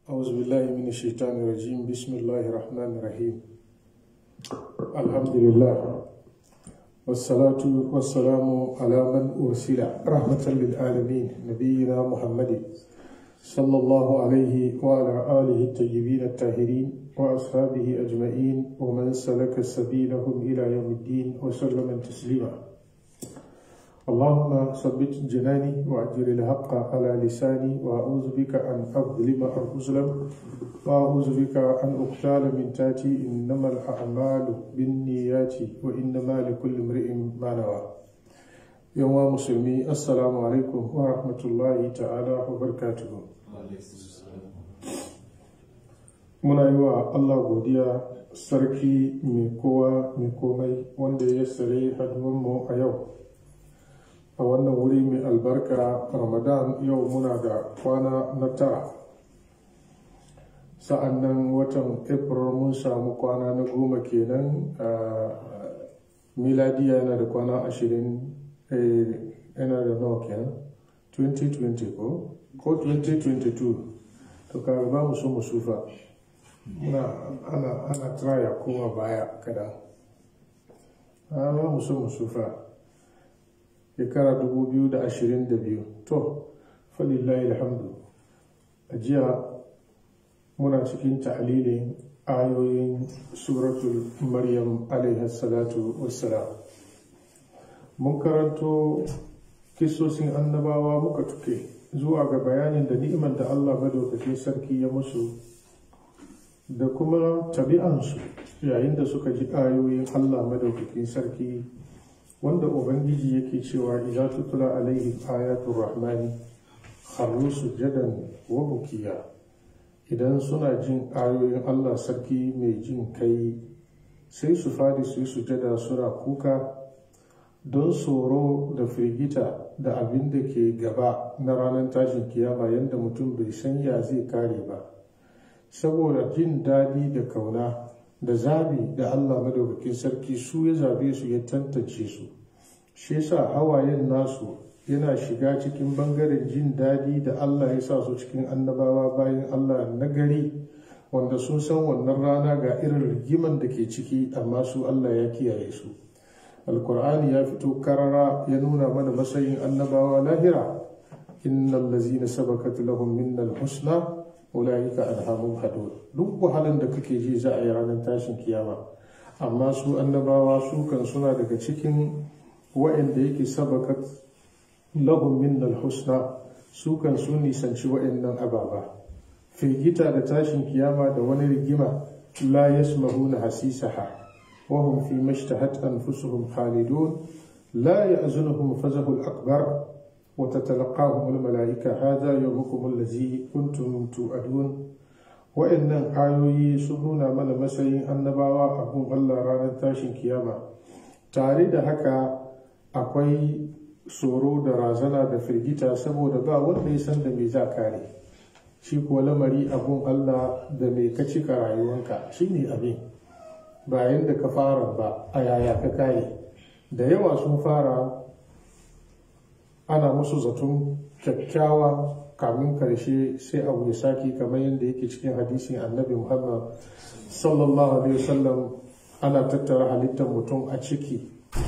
أعوذ بالله من الشيطان الرجيم بسم الله الرحمن الرحيم الحمد لله والصلاة والسلام على من أرسل رحمة للعالمين نبينا محمد صلى الله عليه وعلى آله الطيبين الطاهرين وأصحابه أجمعين ومن سلك سبيلهم إلى يوم الدين وسلم تسليما اللهم ثبت جناني وأجر الحق على لساني وأعوذ بك أن أظلم أو أظلم وأعوذ بك أن أقتال من تاتي إنما الأعمال بالنيات وإنما لكل امرئ ما نوى يوم مسلمي السلام عليكم ورحمة الله تعالى وبركاته muna yi wa Allah godiya sarki mai kowa mai komai wanda ya sare mu a yau a wannan wuri mai albarka ramadan yau muna da kwana na tara sa'an nan watan april mun samu kwana na goma kenan a miladiya yana da kwana ashirin yana da nawa kenan 2020 ko ko 2022 to kaga ba mu so mu sufa muna ana ana traya kowa baya kadan ba mu so mu sufa shekara 2022 to falillahi alhamdu a jiya muna cikin ta'alilin ayoyin suratul maryam alaihi salatu wassalam mun karanto kisosin annabawa muka tuke zuwa ga bayanin da ni'imar da allah madaukakin sarki ya musu da kuma tabi'ansu yayin da suka ji ayoyin allah madaukakin sarki wanda ubangiji yake cewa idza tutla alaihim ayatul rahmani kharru sujadan wa bukiya idan suna jin ayoyin Allah sarki mai jin kai sai su fadi su yi sujada suna kuka don tsoro da firgita da abin da ke gaba na ranar tashin kiyama yadda mutum bai san ya zai kare ba saboda jin daɗi da kauna da zabi da Allah madaukakin sarki su ya zabe su ya tantance su shi yasa hawayen nasu yana shiga cikin bangaren jin daɗi da Allah ya sa su cikin annabawa bayan Allah na gari wanda sun san wannan rana ga irin rigiman da ke ciki amma su Allah ya kiyaye su alkur'ani ya fito karara ya nuna mana matsayin annabawa lahira innal lazina sabakat lahum minnal husna ulaika anhamum hadud duk wahalan da kake ji za a yi ranar tashin kiyama amma su annabawa su kan suna daga cikin wa'anda yake sabakat lahum minnal husna su kan su nisanci wa'annan ababa firgita da tashin kiyama da wani rigima la yasmahuna hasisaha wa hum fi mashtahat anfusuhum khalidun la ya'zunuhum fazahul akbar وتتلقاهم الملائكة هذا يومكم الذي كنتم توعدون wa'annan ayoyi sun nuna mana matsayin annabawa a gun Allah ranar tashin kiyama tare da haka akwai tsoro da razana da firgita saboda ba wanda ya san da me za kare shi kuwa lamari a gun Allah da mai ka cika rayuwanka shine abin bayan da ka fara ba a yaya ka kare da yawa sun fara ana musu zaton kyakkyawa kamin karshe sai abu ya sake kamar yadda yake cikin hadisin annabi muhammad sallallahu alaihi wasallam ana tattara halittar mutum a ciki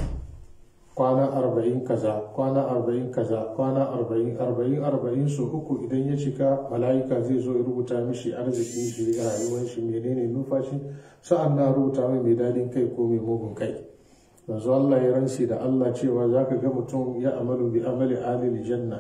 kwana arba'in kaza kwana arba'in kaza kwana arba'in arba'in arba'in su uku idan ya cika mala'ika zai zo ya rubuta mishi arzikin shi rayuwar shi menene numfashi sa'an na rubuta mai mai dadin kai ko mai mugun kai yanzu Allah ya ransi da Allah cewa za ka ga mutum ya amalu bi amali alil janna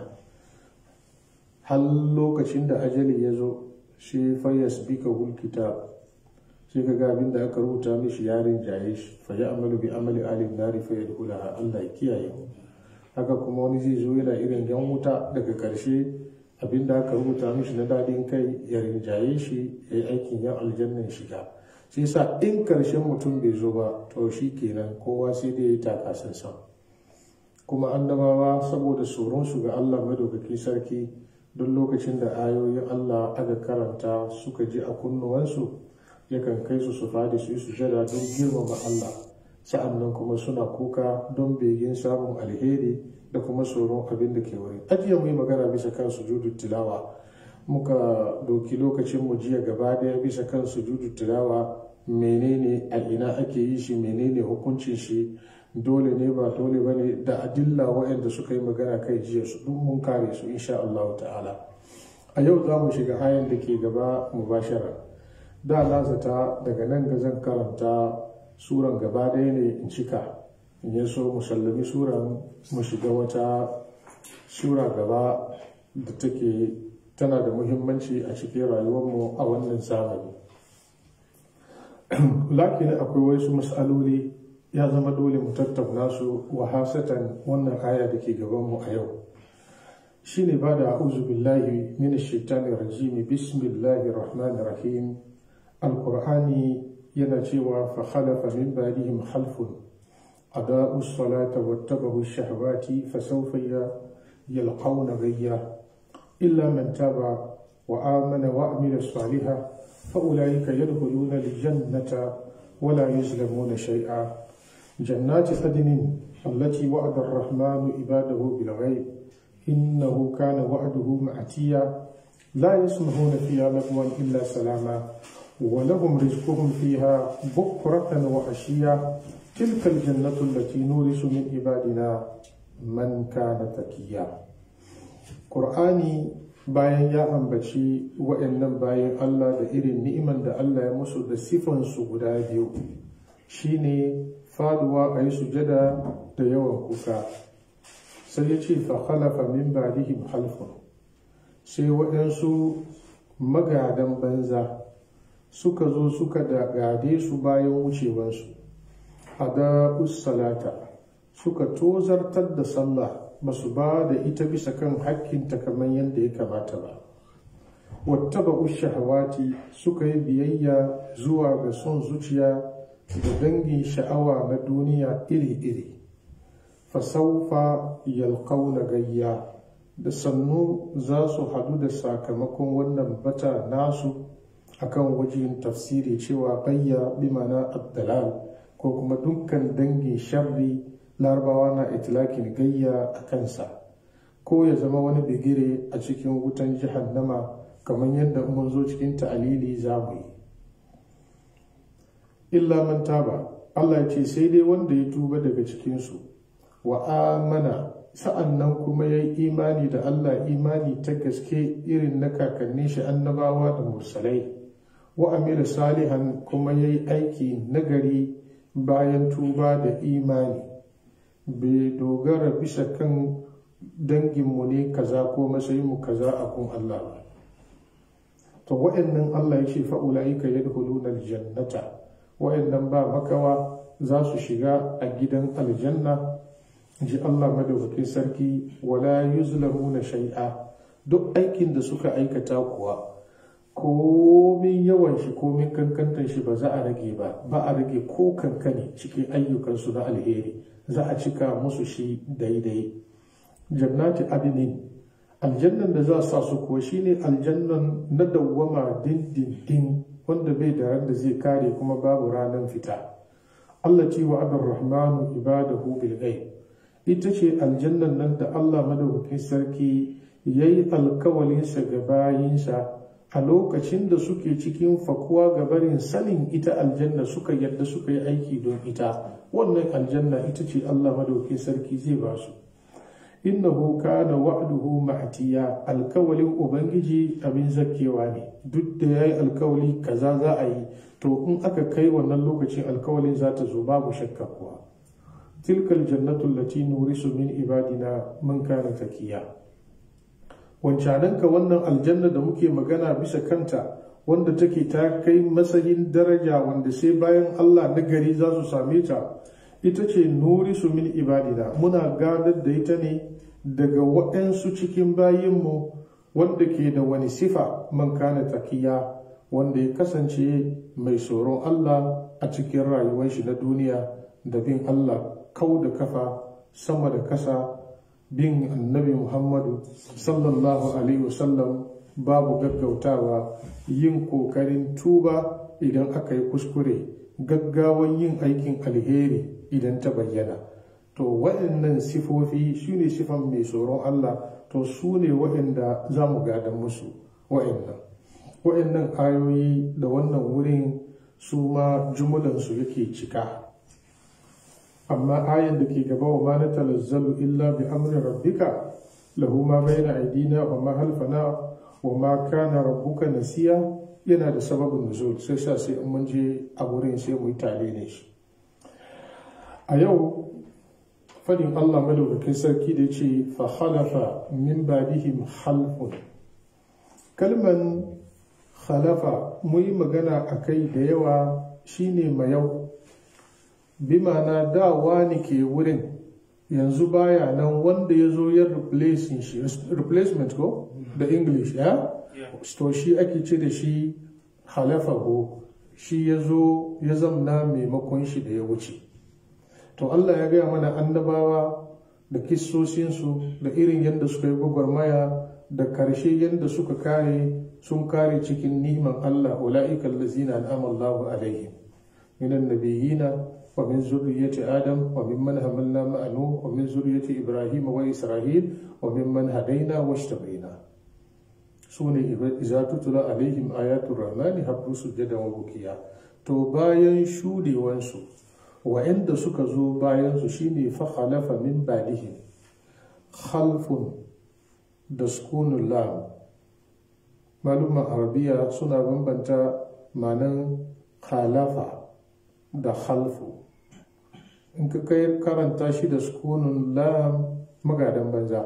har lokacin da ajali ya zo shi fayyas bika hul kitab sai ka ga abin da aka rubuta mishi yarin jaye shi fa ya amalu bi amali alil nari fa yadkhulaha Allah ya kiyaye haka kuma wani zai zo yana irin yan wuta daga karshe abin da aka rubuta mishi na dadin kai ya rinjaye shi ya yi aikin yan aljannan shiga sai sa in karshen mutum bai zo ba to shi kenan kowa sai dai ya yi takasansa kuma annabawa saboda tsoronsu ga allah madaukakin sarki duk lokacin da ayoyin allah aka karanta suka ji a kunnuwansu yakan kai su su fadi su yi sujada don girmama allah sa'an nan kuma suna kuka don begin samun alheri da kuma tsoron abin da ke wuri ajiye mu yi magana bisa kan sujudu tilawa muka doki lokacin mu jiya gaba daya bisa kan sujudu tilawa menene a ina ake yi shi menene hukuncin shi dole ne ba dole ba ne da adilla waɗanda suka yi magana kai jiya su duk mun kare su insha Allah ta'ala a yau za mu shiga ayan da ke gaba mubashara da lazata daga nan ga zan karanta suran gaba ɗaya ne in cika in ya so musallami suran mu shiga wata sura gaba da take tana da muhimmanci a cikin rayuwarmu a wannan zamani lakin akwai wasu matsaloli ya zama dole mu tattauna su wa hasatan wannan aya da ke gabanmu a yau shine ba da a'udhu billahi minash shaitanir rajim bismillahir rahmanir rahim alqur'ani yana cewa fa khalafa min ba'dihim khalfun أضاءوا الصلاة واتبعوا الشهوات فسوف يلقون غيا إلا من تاب وآمن وعمل صالحا فأولئك يدخلون الجنة ولا يظلمون شيئا جنات عدن التي وعد الرحمن عباده بالغيب إنه كان وعده مأتيا لا يسمعون فيها لغوا إلا سلاما ولهم رزقهم فيها بكرة وعشيا تلك الجنة التي نورث من عبادنا من كان تكيا قرآني bayan ya ambaci wa'annan bayan Allah da irin ni'iman da Allah ya musu da sifansu guda biyu shine faduwa a yi sujada da yawan kuka sai ya ce fa khalafa min ba'dihim halfun sai waɗansu magadan banza suka zo suka da gade su bayan wucewansu hada salata suka tozartar da sallah ba su ba da ita bisa kan hakkinta kamar yadda ya kamata ba wattaba shahawati suka yi biyayya zuwa ga son zuciya da dangin sha'awa na duniya iri-iri fasaufa yalkauna gayya da sannu za su hadu da sakamakon wannan bata nasu akan wajen tafsiri cewa bayya bimana abdalal ko kuma dukkan dangin sharri larabawa na itilakin gayya a kansa ko ya zama wani bigire a cikin wutan jahannama kamar yadda mun zo cikin ta'alili za mu yi illa man taba Allah ce sai dai wanda ya tuba daga cikinsu wa amana sa'an nan kuma ya yi imani da Allah imani ta gaske irin na kakannin shi annabawa da mursalai wa amila salihan kuma ya yi aiki nagari bayan tuba da imani bai dogara bisa kan danginmu ne kaza ko matsayinmu kaza a kun Allah ba to wa'annan Allah ya ce fa'ula'ika yadkhuluna aljannata wa'annan ba makawa za su shiga a gidan aljanna ji Allah madaukakin sarki wala yuzlamuna shay'a duk aikin da suka aikata kuwa komin yawan shi komin kankantar shi ba za a rage ba ba a rage ko kankane cikin ayyukansu na alheri za a cika musu shi daidai jannati adinin aljannan da za a sa su kuwa shine aljannan na dawwama dindindin wanda bai da ran da zai kare kuma babu ranar fita Allah ce wa adar rahmanu ibadahu bil ghaib ita ce aljannan nan da Allah madaukakin sarki yayi alkawalinsa ga bayinsa a lokacin da suke cikin fakuwa ga barin sanin ita aljanna suka yadda suka yi aiki don ita wannan aljanna ita ce Allah madaukin sarki zai ba su innahu kana wa'duhu ma'tiya alkawalin ubangiji abin zakkewa ne duk da yayi alkawali kaza za a yi to in aka kai wannan lokacin alkawalin za ta zo babu shakka kuwa tilkal jannatu allati nurisu min ibadina man kana takiya wancananka wannan aljanna da muke magana bisa kanta wanda take ta kai matsayin daraja wanda sai bayan Allah na gari za su same ta ita ce nuri su min ibadina muna gadar da ita ne daga waɗansu cikin bayinmu wanda ke da wani sifa man kana takiya wanda ya kasance mai tsoron Allah a cikin rayuwar shi na duniya da bin Allah kau da kafa sama da kasa bin annabi Muhammadu sallallahu Alaihi wasallam babu gaggautawa yin kokarin tuba idan aka yi kuskure gaggawan yin aikin alheri idan ta bayyana to waɗannan sifofi su ne sifan mai tsoron Allah to su ne waɗanda za mu gadan musu wa'annan wa'annan ayoyi da wannan wurin su ma jumulansu yake cika amma ayan da ke gaba wa ma na talazzalu illa bi amri rabbika lahu ma bayna aidina wa ma halfana wa ma kana rabbuka nasiya yana da sababin nuzul sai sa sai in mun je a wurin sai mu yi tare ne shi a yau fadin Allah madaukakin sarki da ce fa khalafa min badihim khalfun kalman khalafa mu yi magana a kai da yawa shine mayau bi ma'ana da wani ke wurin yanzu baya nan wanda ya zo ya replacement ko da english ya to shi ake ce da shi halafa ko shi ya zo ya zamna maimakon shi da ya wuce to allah ya gaya mana annabawa da kissosinsu da irin yadda suka yi gwagwarmaya da karshe yadda suka kare sun kare cikin niman allah ula'ika allazina an'ama allahu alaihim minan nabiyina ومن ذرية آدم وممن حملنا مع نوح ومن ذرية إبراهيم وإسرائيل وممن هدينا واجتبينا سوني إذا تتلى عليهم آيات الرحمن هبوا سجدا وبكيا to bayan shudewansu wa'anda suka zo bayansu shine fa khalafa min badihim khalfun da sukunun lam malumman arabiya suna bambanta manan khalafa da khalfu in ka kai karanta shi da sukunun lam magadan banza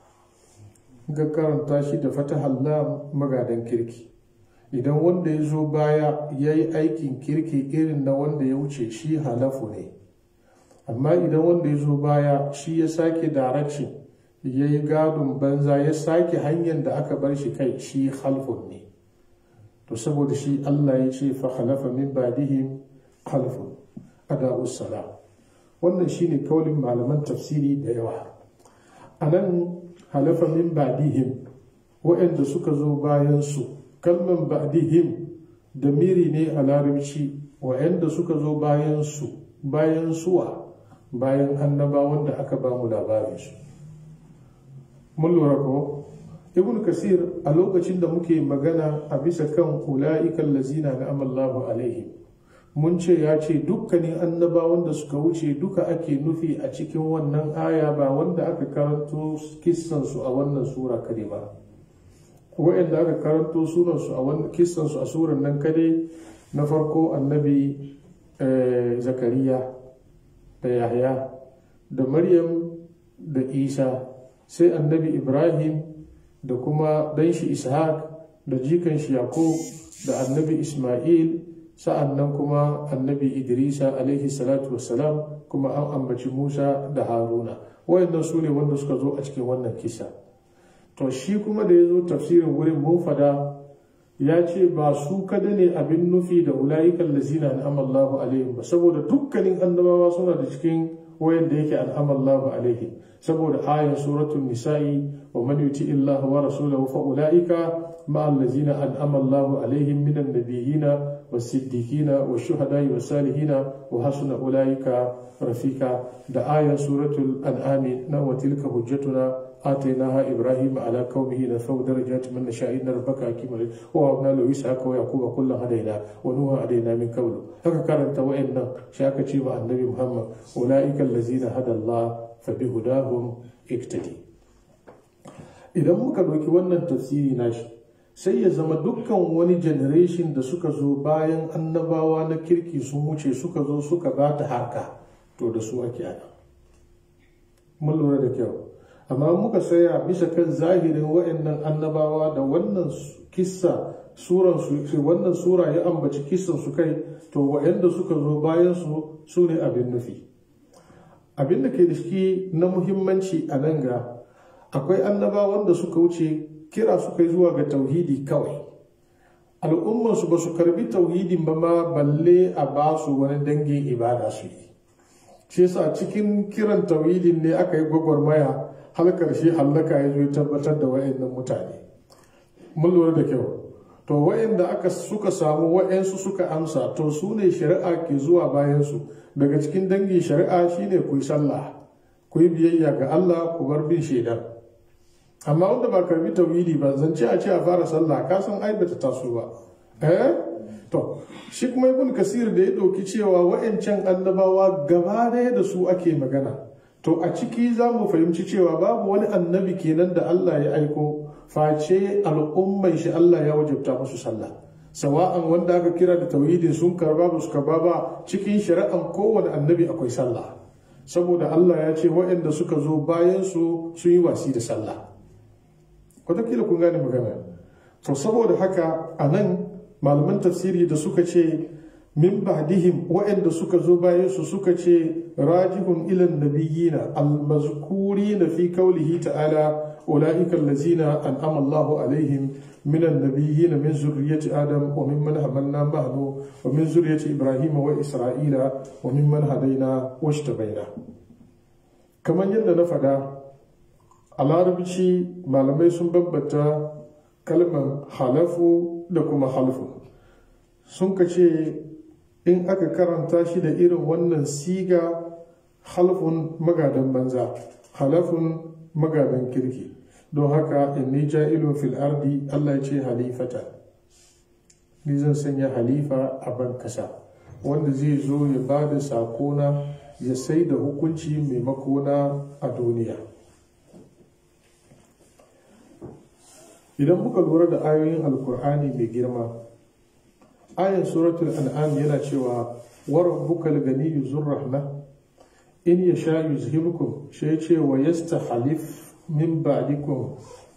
in ka karanta shi da fatahar lam magadan kirki idan wanda ya zo baya ya yi aikin kirki irin na wanda ya wuce shi halafu ne amma idan wanda ya zo baya shi ya sake direction ya yi gadon banza ya sake hanyar da aka bar shi kai shi halfun ne to saboda shi allah ya ce fa halafa min badihim halfun ada'us salam wannan shine kaulin malaman tafsiri da yawa a nan halafa min ba'dihim waɗanda suka zo bayan su kalman ba'dihim da miri ne a larabci waɗanda suka zo bayan su bayan suwa bayan annabawan da aka ba mu labarin su mun lura ko ibn kasir a lokacin da muke magana a bisa kan ula'ikan lazina na amallahu alaihim mun ce ya ce dukkanin annabawan da suka wuce duka ake nufi a cikin wannan aya ba wanda aka karanto kissansu a wannan sura kade ba wa'anda aka karanto sunansu a wannan kissansu a suran nan kade na farko annabi zakariya da yahya da maryam da isa sai annabi ibrahim da kuma danshi ishaq da jikan shi yakub da annabi isma'il sa'an nan kuma annabi idrisa alaihi salatu wassalam kuma an ambaci musa da haruna wayannan su ne wanda suka zo a cikin wannan kisa to shi kuma da ya zo tafsirin wurin mun fada ya ce ba su kada ne abin nufi da ula'ikan lazina na amallahu alaihim ba saboda dukkanin annabawa suna da cikin wayanda yake al'amallahu alaihim saboda ayan suratul nisa'i wa man yuti illaha wa rasulahu fa ulaika ma allazina an'ama Allahu alaihim minan nabiyyina was-siddiqina wash-shuhada'i was-salihina wa hasuna ulaika rafika da ayan suratul an'am na wa tilka hujjatuna آتيناها إبراهيم على قومه نرفع درجات من نشاء إن ربك حكيم ووهبنا له إسحاق ويعقوب كلا هدينا ونوح هدينا من قبل هكا كانت وإن شاك مع النبي محمد أولئك الذين هدى الله فبهداهم اقتدي idan muka ɗauki wannan tafsiri nashi sai ya zama dukkan wani generation da suka zo bayan annabawa na kirki sun wuce suka zo suka ba ta harka to da su ake ana mun lura da kyau amma muka saya bisa kan zahirin wa'annan annabawa da wannan kissa suran su wannan sura ya ambaci kissan su kai to wa'anda suka zo bayan su su ne abin nufi abin da ke da shi na muhimmanci a nan ga akwai annabawan da suka wuce kira suka yi zuwa ga tauhidi kawai al'ummansu ba su karbi tauhidin ba ma balle a ba su wani dangin ibada su yi shi yasa cikin kiran tauhidin ne aka yi gwagwarmaya har karshe hallaka ya zo tabbatar da wa'annan mutane mun lura da kyau to wa'anda aka suka samu wa'ansu suka amsa to su ne shari'a ke zuwa bayansu daga cikin dangin shari'a shine ku yi sallah ku yi biyayya ga Allah ku bar bin shaidar amma wanda ba karbi tauhidi ba zance a ce a fara sallah ka san ai bata taso ba eh to shi kuma ibn kasir da ya ɗauki cewa wa'ancan annabawa gaba ɗaya da su ake magana to a ciki za mu fahimci cewa babu wani annabi kenan da Allah ya aiko face al'umman shi Allah ya wajabta musu sallah sawa'an wanda aka kira da tauhidin sun karba ba su karba ba cikin shari'an kowane annabi akwai sallah saboda Allah ya ce waɗanda suka zo bayan su sun yi wasi da sallah wataƙila kun gane magana to saboda haka a nan malaman tafsiri da suka ce min ba'dihim waɗanda suka zo bayan su suka ce rajihun ilan nabiyina almazkurina fi qawlihi ta'ala ulaika allazina an'ama Allahu alaihim من النبيين من ذرية آدم وممن حملنا معه ومن ذرية إبراهيم وإسرائيل وممن هدينا واجتبينا كما يندى نفدا على ربشي malamai sun bambata kalmar halafu da kuma halfu sun ka ce in aka karanta shi da irin wannan siga halfun magadan banza halafun magadan kirki don haka inni ja'ilun fil ardi Allah ya ce halifata ni zan sanya halifa a ban kasa wanda zai zo ya ba da sakona ya sai da hukunci maimakona a duniya idan muka lura da ayoyin alkur'ani mai girma ayan suratul an'am yana cewa wa rabbukal ganiyyu zurrahma in yasha yuzhibukum shi ce wa yastahlif min ba'dikum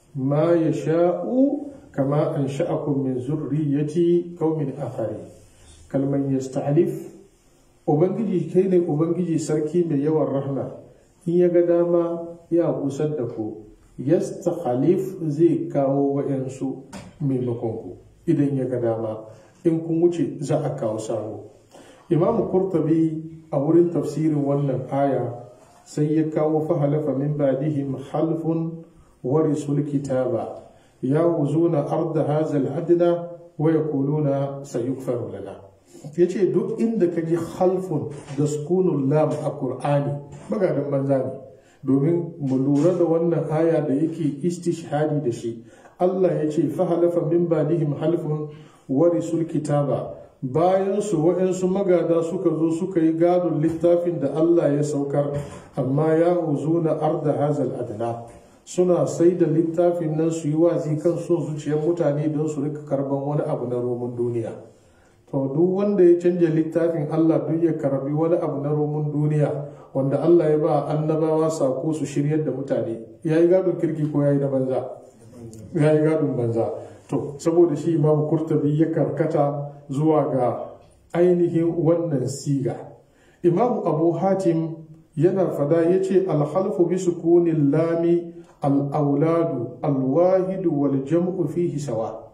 ma yasha'u kama ansha'akum min zurriyyati qaumin akhari kalman yastahlif ubangiji kai ne ubangiji sarki mai yawan rahma in ya ga dama ya kusar da ku yastakhalif zai kawo wa'yansu maimakon ku idan ya ga dama in kun wuce za a kawo sabo imam kurtabi a wurin tafsirin wannan aya sai ya kawo fahalafa min badihim halfun warisul kitaba ya wuzuna arda hazal adna wa yaquluna sayukfaru lana yace duk inda kaji halfun da sukunul lam a qur'ani magadan banza ne domin mu lura da wannan aya da yake istishhadi da shi Allah ya ce fahalafa min badihim halfun warisul kitaba bayan su wa'yansu magada suka zo suka yi gadon littafin da Allah ya saukar amma ya huzu na arda hazal adna suna sai da littafin nan su yi wazi kan son zuciyar mutane don su rika karban wani abu na roman duniya to duk wanda ya canja littafin Allah duk ya karbi wani abu na roman duniya wanda Allah ya ba annabawa sako su shiryar da mutane ya yi gadon kirki ko ya yi na banza ya yi gadon banza to saboda shi imam kurtabi ya karkata zuwa ga ainihin wannan siga imam abu hatim yana fada ya ce alhalfu bi sukunin lami al'auladu alwahidu wal jam'u fihi sawa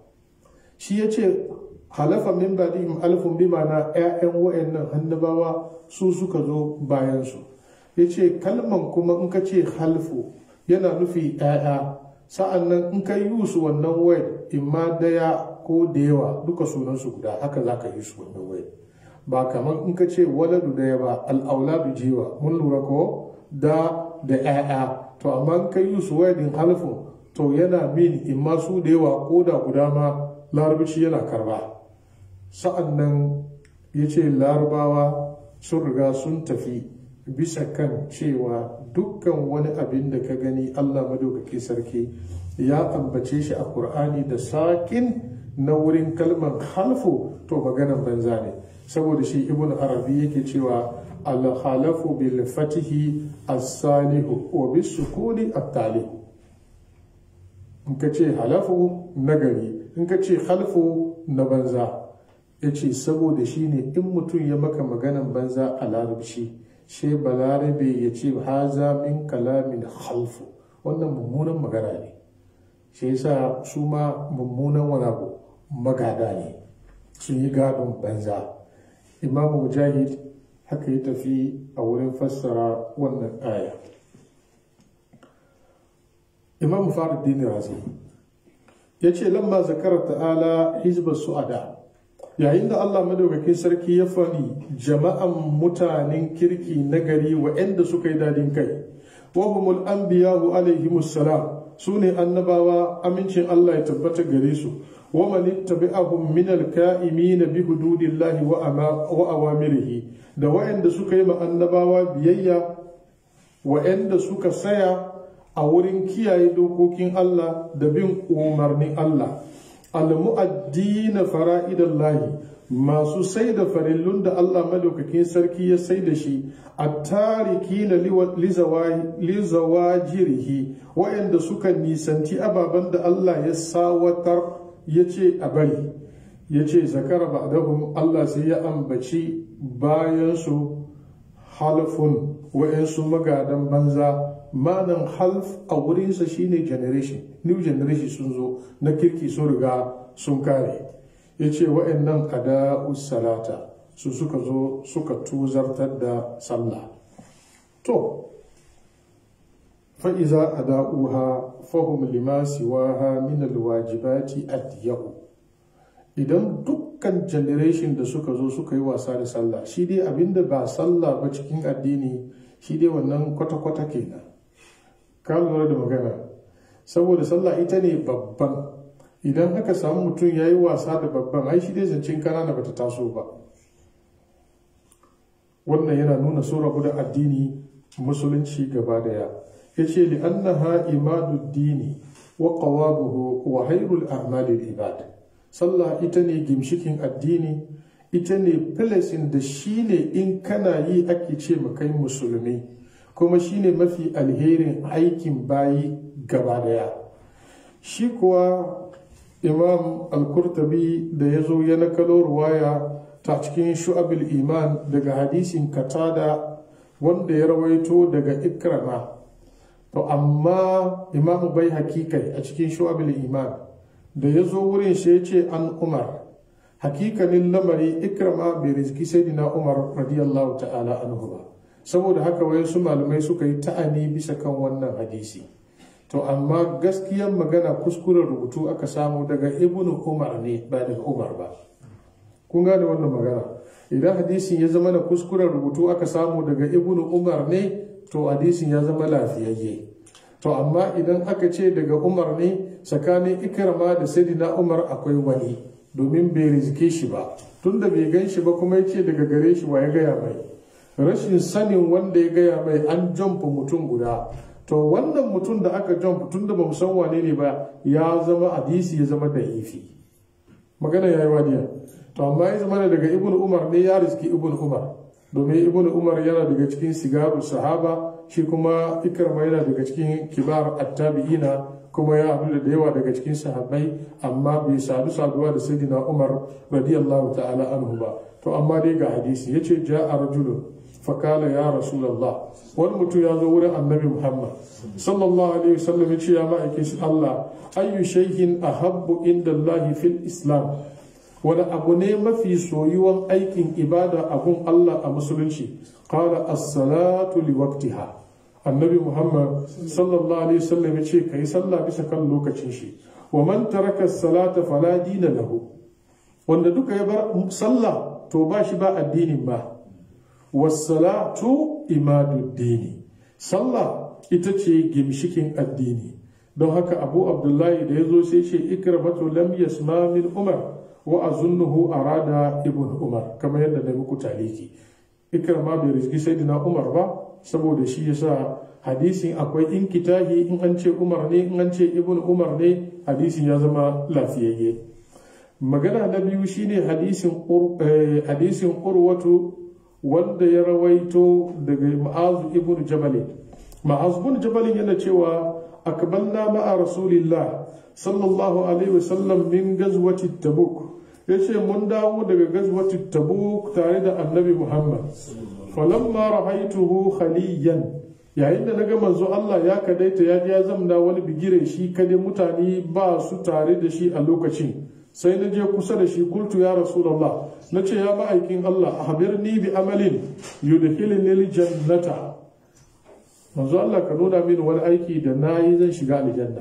shi ya ce halafa min ba'dihim alfun bi ma'ana ƴaƴan wayannan annabawa su suka zo bayan su yace kalman kuma in ka ce halfu yana nufi ƴaƴa sa'an nan in ka yi su wannan wayar imma daya ko da yawa duka sunansu guda haka za ka yi su wannan wayar ba kamar in ka ce waladu daya ba al'auladu jewa mun lura ko da da ƴaƴa to amma in ka yi su wayar din halfun to yana min imma su da yawa ko da guda ma larabaci yana karba sa'an nan ya ce larabawa sun riga sun tafi bisa kan cewa dukkan wani abin da ka gani Allah madaukaki sarki ya ambace shi a Kur'ani da sakin na wurin kalmar halfu to maganan banza ne saboda shi ibn arabi yake cewa al-halafu bil fatihi as-salihu wa bis sukuni at-talih in ka ce halafu nagari in ka ce halfu na banza ya ce saboda shi ne in mutum ya maka maganan banza a larabci she balarabe ya ce haza min kalamin halfu wannan mummunan magana ne shi yasa su ma mummunan wani abu magada ne sun yi gadon banza imam mujahid haka ya tafi a wurin fassara wannan aya imam faruddin razi ya ce lamma zakara ta'ala hizbar su'ada yayin da Allah madaukakin sarki ya faɗi jama'an mutanen kirki na gari waɗanda suka yi dadin kai wa humul anbiya'u alaihimus salam su ne annabawa amincin Allah ya tabbata gare su wa man ittabi'ahum min al-ka'imin bi hududillahi wa awamirihi da wa'anda suka yi ma annabawa biyayya wa'anda suka saya a wurin kiyaye dokokin Allah da bin umarnin Allah al-mu'addina fara'idallahi masu sai da farillun da Allah madaukakin sarki ya sai da shi a tariki na lizawajirihi waɗanda suka nisanci ababen da Allah ya sawatar ya ce a bari ya ce zakara ba'dahum Allah sai ya ambaci bayansu halfun wa'yansu magadan banza manan half a wurinsa shine generation new generation sun zo na kirki sun riga sun kare ya ce wa'annan ada'u salata su suka zo suka tuzartar da sallah to fa'iza ada'uha fahim lima siwaha min alwajibati adiyahu idan dukkan generation da suka zo suka yi wasa da sallah shi dai abinda ba sallah ba cikin addini shi dai wannan kwata-kwata kenan ka lura da magana saboda sallah ita ne babban idan aka samu mutum ya yi wasa da babban ai shi dai zancen kanana bata taso ba wannan yana nuna sun rabu da addini musulunci gaba daya ya ce li'annaha imaduddini wa qawabuhu wa hairul a'malil ibad sallah ita ne gimshikin addini ita ne filasin da shi ne in kana yi ake ce kai musulmi kuma shi ne mafi alherin aikin bayi gaba daya shi kuwa imam al-kurtabi da ya zo ya nakalo ruwaya ta cikin shu'abil iman daga hadisin katada wanda ya rawaito daga ikrama to amma imam bai hakikai a cikin shu'abil iman da ya zo wurin shi ya ce an umar hakikanin lamari ikrama bai rizki sayyidina umar radiyallahu ta'ala anhu ba saboda haka wayansu malamai suka yi ta'ani bisa kan wannan hadisi to amma gaskiyar magana kuskuren rubutu aka samu daga ibnu umar ne ba daga umar ba kun gane wannan magana idan hadisin ya zama na kuskuren rubutu aka samu daga ibnu umar ne to hadisin ya zama lafiyayye to amma idan aka ce daga umar ne tsakanin ikrama da sayyidina umar akwai wani domin bai rizike shi ba tunda bai gan shi ba kuma ya ce daga gare shi wa ya gaya mai rashin sanin wanda ya gaya mai an jamfa mutum guda to wannan mutum da aka jamfa tun da ba san wane ne ba ya zama hadisi ya zama da ifi magana ya yi wadiya to amma ya zama daga ibn umar ne ya riski ibn umar domin ibn umar yana daga cikin sigaru sahaba shi kuma ikrama yana daga cikin kibar attabi'ina kuma ya haɗu da yawa daga cikin sahabbai amma bai sadu saduwa da sayyidina umar radiyallahu ta'ala anhu ba to amma dai ga hadisi yace ja'a rajulun fakala ya rasulallah wani mutum ya zo wurin annabi muhammad sallallahu alaihi wasallam ya ce ya ma'aikin shi allah ayyu shay'in ahabbu inda allahi fil islam wani abu ne mafi soyuwan aikin ibada abun allah a musulunci qala as-salatu li waqtiha annabi muhammad sallallahu alaihi wasallam ya ce kai sallah bisa kan lokacin shi wa man taraka as-salata fala dina lahu wanda duka ya bar sallah to ba shi ba addinin ba wasalatu imaduddini sallah ita ce gimshikin addini don haka abu abdullahi da ya zo sai ce ikramatu lam yasma min umar wa azunnuhu arada ibn umar kamar yadda na muku taliki ikrama bai rizki sayyidina umar ba saboda shi yasa hadisin akwai in kitahi in an ce umar ne in an ce ibn umar ne hadisin ya zama lafiyayye magana na biyu shine hadisin hadisin urwatu wanda ya rawaito daga ma'azu ibn jabalin ma'azu ibn jabalin yana cewa akbalna ma'a rasulillah sallallahu alaihi wasallam min gazwati tabuk yace mun dawo daga gazwati tabuk tare da annabi muhammad falamma rahaituhu khaliyan yayin da naga manzo Allah ya kadaita ya ya zamna wani bigire shi kade mutane ba su tare da shi a lokacin sai na je kusa da shi kultu ya rasulullah na ce ya ma'aikin Allah a habirni bi amalin yudkhilni jannata manzo Allah ka nuna mini wani aiki da nayi zan shiga aljanna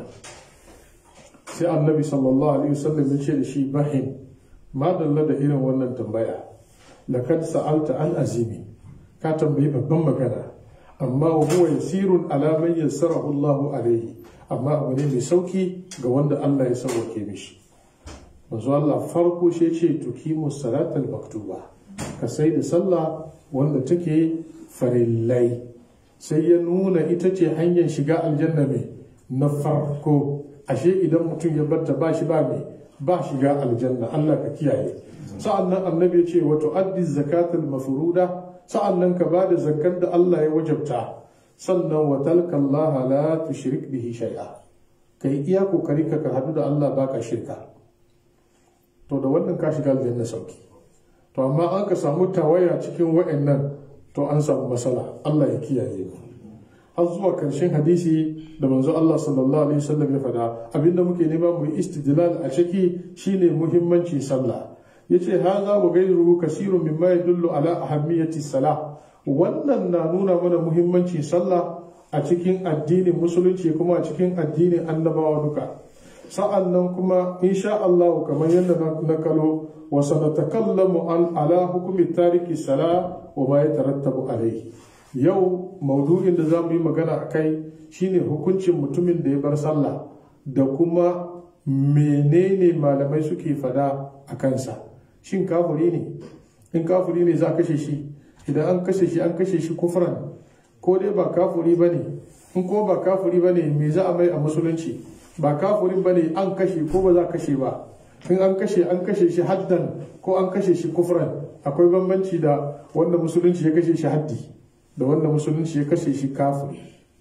sai annabi sallallahu alaihi wasallam ya ce da shi bahin ma dalla da irin wannan tambaya laqad sa'alta an azimi ka tambayi babban magana amma wa huwa yasirun ala man yassarahu Allahu alaihi amma abu ne mai sauki ga wanda Allah ya sauwake mishi manzo Allah farko shi ce tukimu salatal maktuba ka sai da sallah wanda take farillai sai ya nuna ita ce hanyar shiga aljanna mai na farko ashe idan mutum ya barta ba shi ba mai ba shiga aljanna Allah ka kiyaye sa'annan annabi ya ce wa tu'addi zakatul mafruda sa'annan ka ba da zakar da Allah ya wajabta sannan wa talka Allah la tushrik bihi shay'a kai iya kokari ka ka hadu da Allah baka shirka to da wannan ka shiga aljanna sauki to amma an ka samu tawaya cikin wa'annan to an samu matsala Allah ya kiyaye mu har zuwa karshen hadisi da manzo Allah sallallahu alaihi wasallam ya fada abinda muke nema mu istidlal a ciki shine muhimmanci sallah yace haza wa ghayruhu kasirun mimma yadullu ala ahammiyati salah wannan na nuna mana muhimmancin sallah a cikin addinin musulunci kuma a cikin addinin annabawa duka sa'an nan kuma insha Allah kamar yadda na kalo wa sanatakallamu an ala hukumi tariki sala wa ma yatarattabu alaihi yau maudu'in da za mu yi magana a kai shine hukuncin mutumin da ya bar sallah da kuma menene malamai suke fada a kansa shin kafuri ne in kafuri ne za a kashe shi idan an kashe shi an kashe shi kufran ko dai ba kafuri ba ne in ko ba kafuri ba ne me za a mai a musulunci ba kafurin ba ne an kashe ko ba za a kashe ba in an kashe an kashe shi haddan ko an kashe shi kufran akwai bambanci da wanda musulunci ya kashe shi haddi da wanda musulunci ya kashe shi kafiri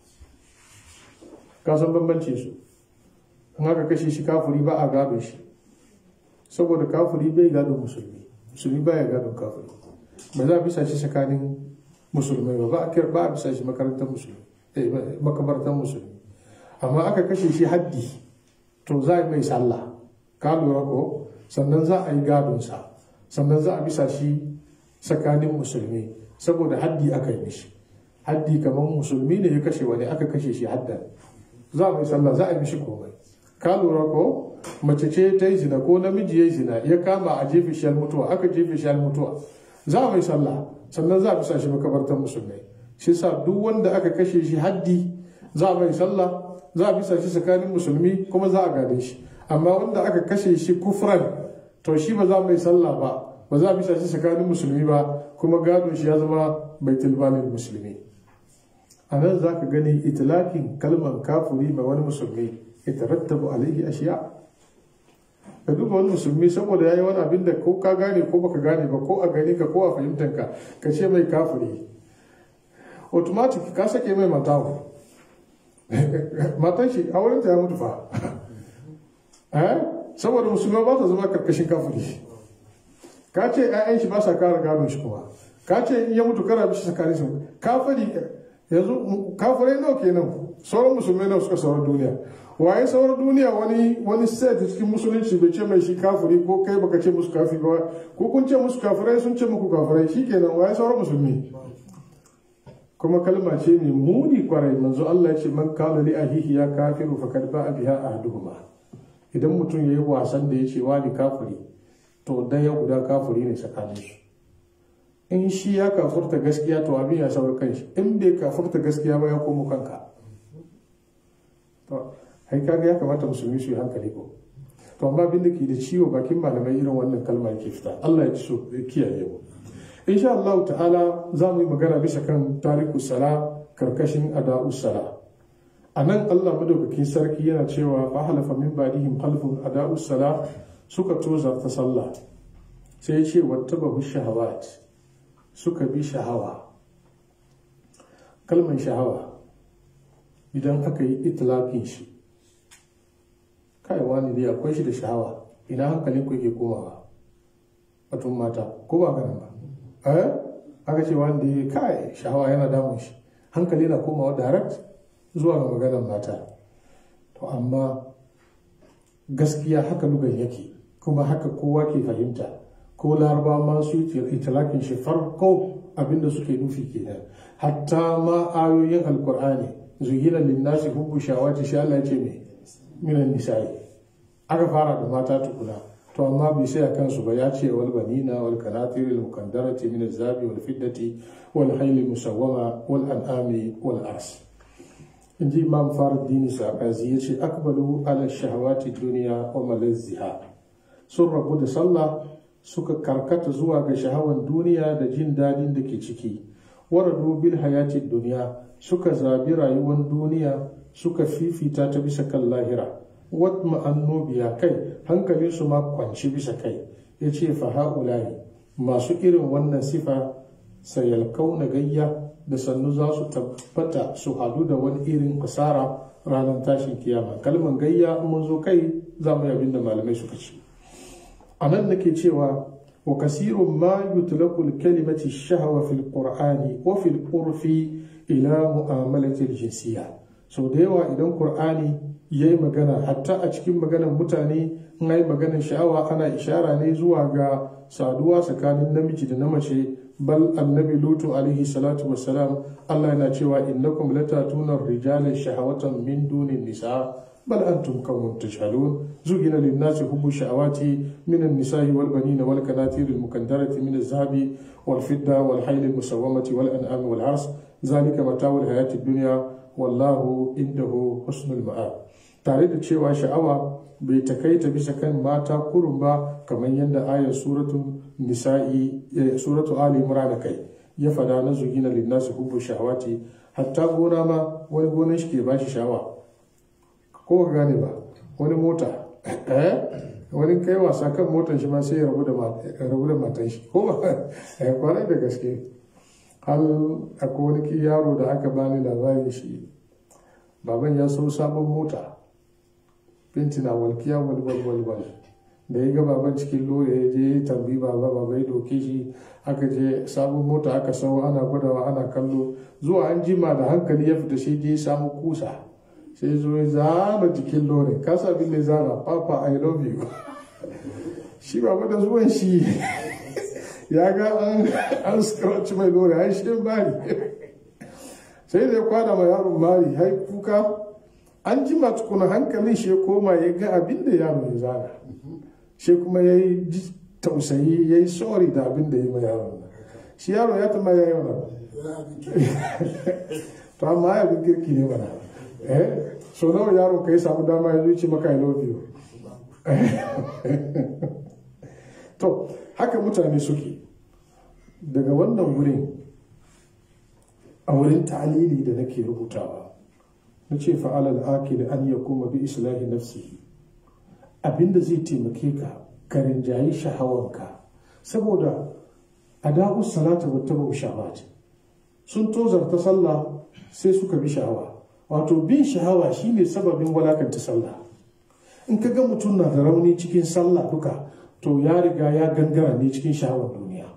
ka san bambanci su in aka kashe shi kafiri ba a gadon shi saboda kafiri bai gadon musulmi musulmi baya gadon kafiri ba za a bisa shi tsakanin musulmai ba ba a kira ba a bisa shi makarantar musulmi makabartar musulmi amma aka kashe shi haddi to za a mai sallah ka lura ko sannan za a yi gadonsa sannan za a bisa shi tsakanin musulmi saboda haddi aka yi mishi haddi kamar musulmi ne ya kashe wani aka kashe shi haddan za a mai sallah za a yi mishi komai ka lura ko mace ce ta yi zina ko namiji ya yi zina ya kama a jefe shi mutuwa aka jefe shi mutuwa za a mai sallah sannan za a bisa shi makabartar musulmai shi sa duk wanda aka kashe shi haddi za a mai sallah za a bisa shi tsakanin musulmi kuma za a gade shi amma wanda aka kashe shi kufran to shi ba za mai sallah ba ba za a bisa shi tsakanin musulmi ba kuma gado shi ya zama baitul malin musulmi a nan za ka gani itilakin kalmar kafuri ma wani musulmi ya tarattabu alaihi ashiya ka duba wani musulmi saboda ya yi wani abin da ko ka gane ko baka gane ba ko a gani ka ko a fahimtar ka ka ce mai kafuri automatic ka sake mai matawo matan shi a wurinta ya mutu fa eh saboda musulman ba ta zama karkashin kafiri ka ce 'ya'yan shi ba sa kara gadon shi kuma ka ce in ya mutu kara bishi tsakanin su kafiri yanzu kafirai nawa kenan sauran musulmai nawa suka sauran duniya waye sauran duniya wani wani set cikin musulunci bai ce mai shi kafiri ko kai baka ce musu kafiri ba ko kun ce musu kafirai sun ce muku kafirai shikenan waye sauran musulmi kuma kalma ce mai muni kwarai manzo Allah ya ce man kana li ahihi ya kafiru faqad ba'a biha ahaduhuma idan mutum yayi wasan da ya ce wani kafiri to daya guda kafiri ne tsakanin shi in shi ya kafurta gaskiya to abin ya saurar kanshi in bai kafurta gaskiya ba ya komo kanka to hai kaga ya kamata musulmi su yi hankali ko to amma abin da ke da ciwo bakin malamai irin wannan kalma yake fita Allah ya ci so kiyaye mu insha Allah ta'ala za mu yi magana bisa kan tariku sala karkashin ada'u sala a nan Allah madaukakin sarki yana cewa fa halafa min badihim khalfun ada'u sala suka toza ta sallah sai ya ce wattabahu shahawat suka bi shahawa kalmar shahawa idan aka yi itilafin shi kai wani dai akwai shi da shahawa ina hankalin ku ke komawa batun mata ko ba ganin ba eh aka ce wanda ya kai shahawa yana damun shi hankali na komawa direct zuwa ga maganar mata to amma gaskiya haka lugan yake kuma haka kowa ke fahimta ko laraba ma su itilakin shi farko abinda suke nufi kenan hatta ma ayoyin alkur'ani zuyina linnasi hubbu shawati sha Allah ce me minan nisa'i aka fara da mata tukuna to amma bai sai a kansu ba ya ce wal banina wal kanatir al mukandarati min az-zabi wal fiddati wal khayl musawwama wal an'ami wal ars in ji imam faruddin sa'azi ya ce akbalu ala shahawati duniya wa malazziha sun rabu da sallah suka karkata zuwa ga shahawan duniya da jin dadin da ke ciki waradu bil hayati duniya suka zabi rayuwar duniya suka fifita ta bisa kan lahira wat ma'annu biya kai hankalin su ma kwanci bisa kai ya ce fa ha'ulahi masu irin wannan sifa sayalkau na gayya da sannu za su tabbata su hadu da wani irin kasara ranar tashin kiyama kalman gayya mun zo kai za mu yi abin da malamai suka ce a nan nake cewa wa kasirun ma yutlaqu kalimati shahawa fil qur'ani wa fil urfi ila mu'amalati jinsiyya sau da yawa idan qur'ani yayi magana hatta a cikin maganar mutane in yi maganar sha'awa ana ishara ne zuwa ga saduwa tsakanin namiji da na mace bal annabi lutu alaihi salatu wassalam Allah yana cewa innakum latatuna rijala shahawatan min dunin nisa بل أنتم قوم تجهلون زين للناس حب الشهوات من النساء والبنين والكناتير المكندرة من الذهب والفضة والحيل المسومة والأنعام والحرث ذلك متاع الحياة الدنيا والله عنده حسن المآب tare da cewa sha'awa bai takaita bisa kan mata kurun ba kamar yadda ayar suratu nisa'i suratu ali imran kai ya fada na zugina linnasi hubbu shahawati hatta gona ma wani gonan shi ke bashi sha'awa ko ka gane ba wani mota wani kai wasa kan motar shi ma sai ya rabu da matan shi ko ba kwarai da gaske har akwai wani yaro da aka bani labarin shi baban ya so sabon mota binti na walkiya walwal walwal da ya ga baban cikin lore ya je ya tambi baba baba ya doke shi aka je sabon mota aka sau ana gwadawa ana kallo zuwa an jima da hankali ya fita shi je ya samu kusa sai zo ya zana jikin lore kasa bin da zana papa i love you shi ba da zuwan shi ya ga an scratch mai lore ai shi bari sai da ya kwana ma yaron mari hai kuka an jima tukuna hankalin shi ya koma ya ga abin da yaro ya zana shi kuma ya yi tausayi ya yi sorry da abin da ya yi ma yaron shi yaro ya tama ya yi wani to amma ya bin girki ne mana eh so nawa yaro ka yi samu dama ya zuci maka I love you to haka mutane suke daga wannan wurin a wurin ta'alili da nake rubutawa na ce fa'alal akil an ya kuma bi islahi nafsihi abinda zai taimake ka ka rinjayi shahawanka saboda adabu salata wa tabu shahawat sun tozarta sallah sai suka bi shahawa wato bin shahawa shine sababin walakanta sallah in ka ga mutum na da rauni cikin sallah duka to ya riga ya gangara ne cikin shahawar duniya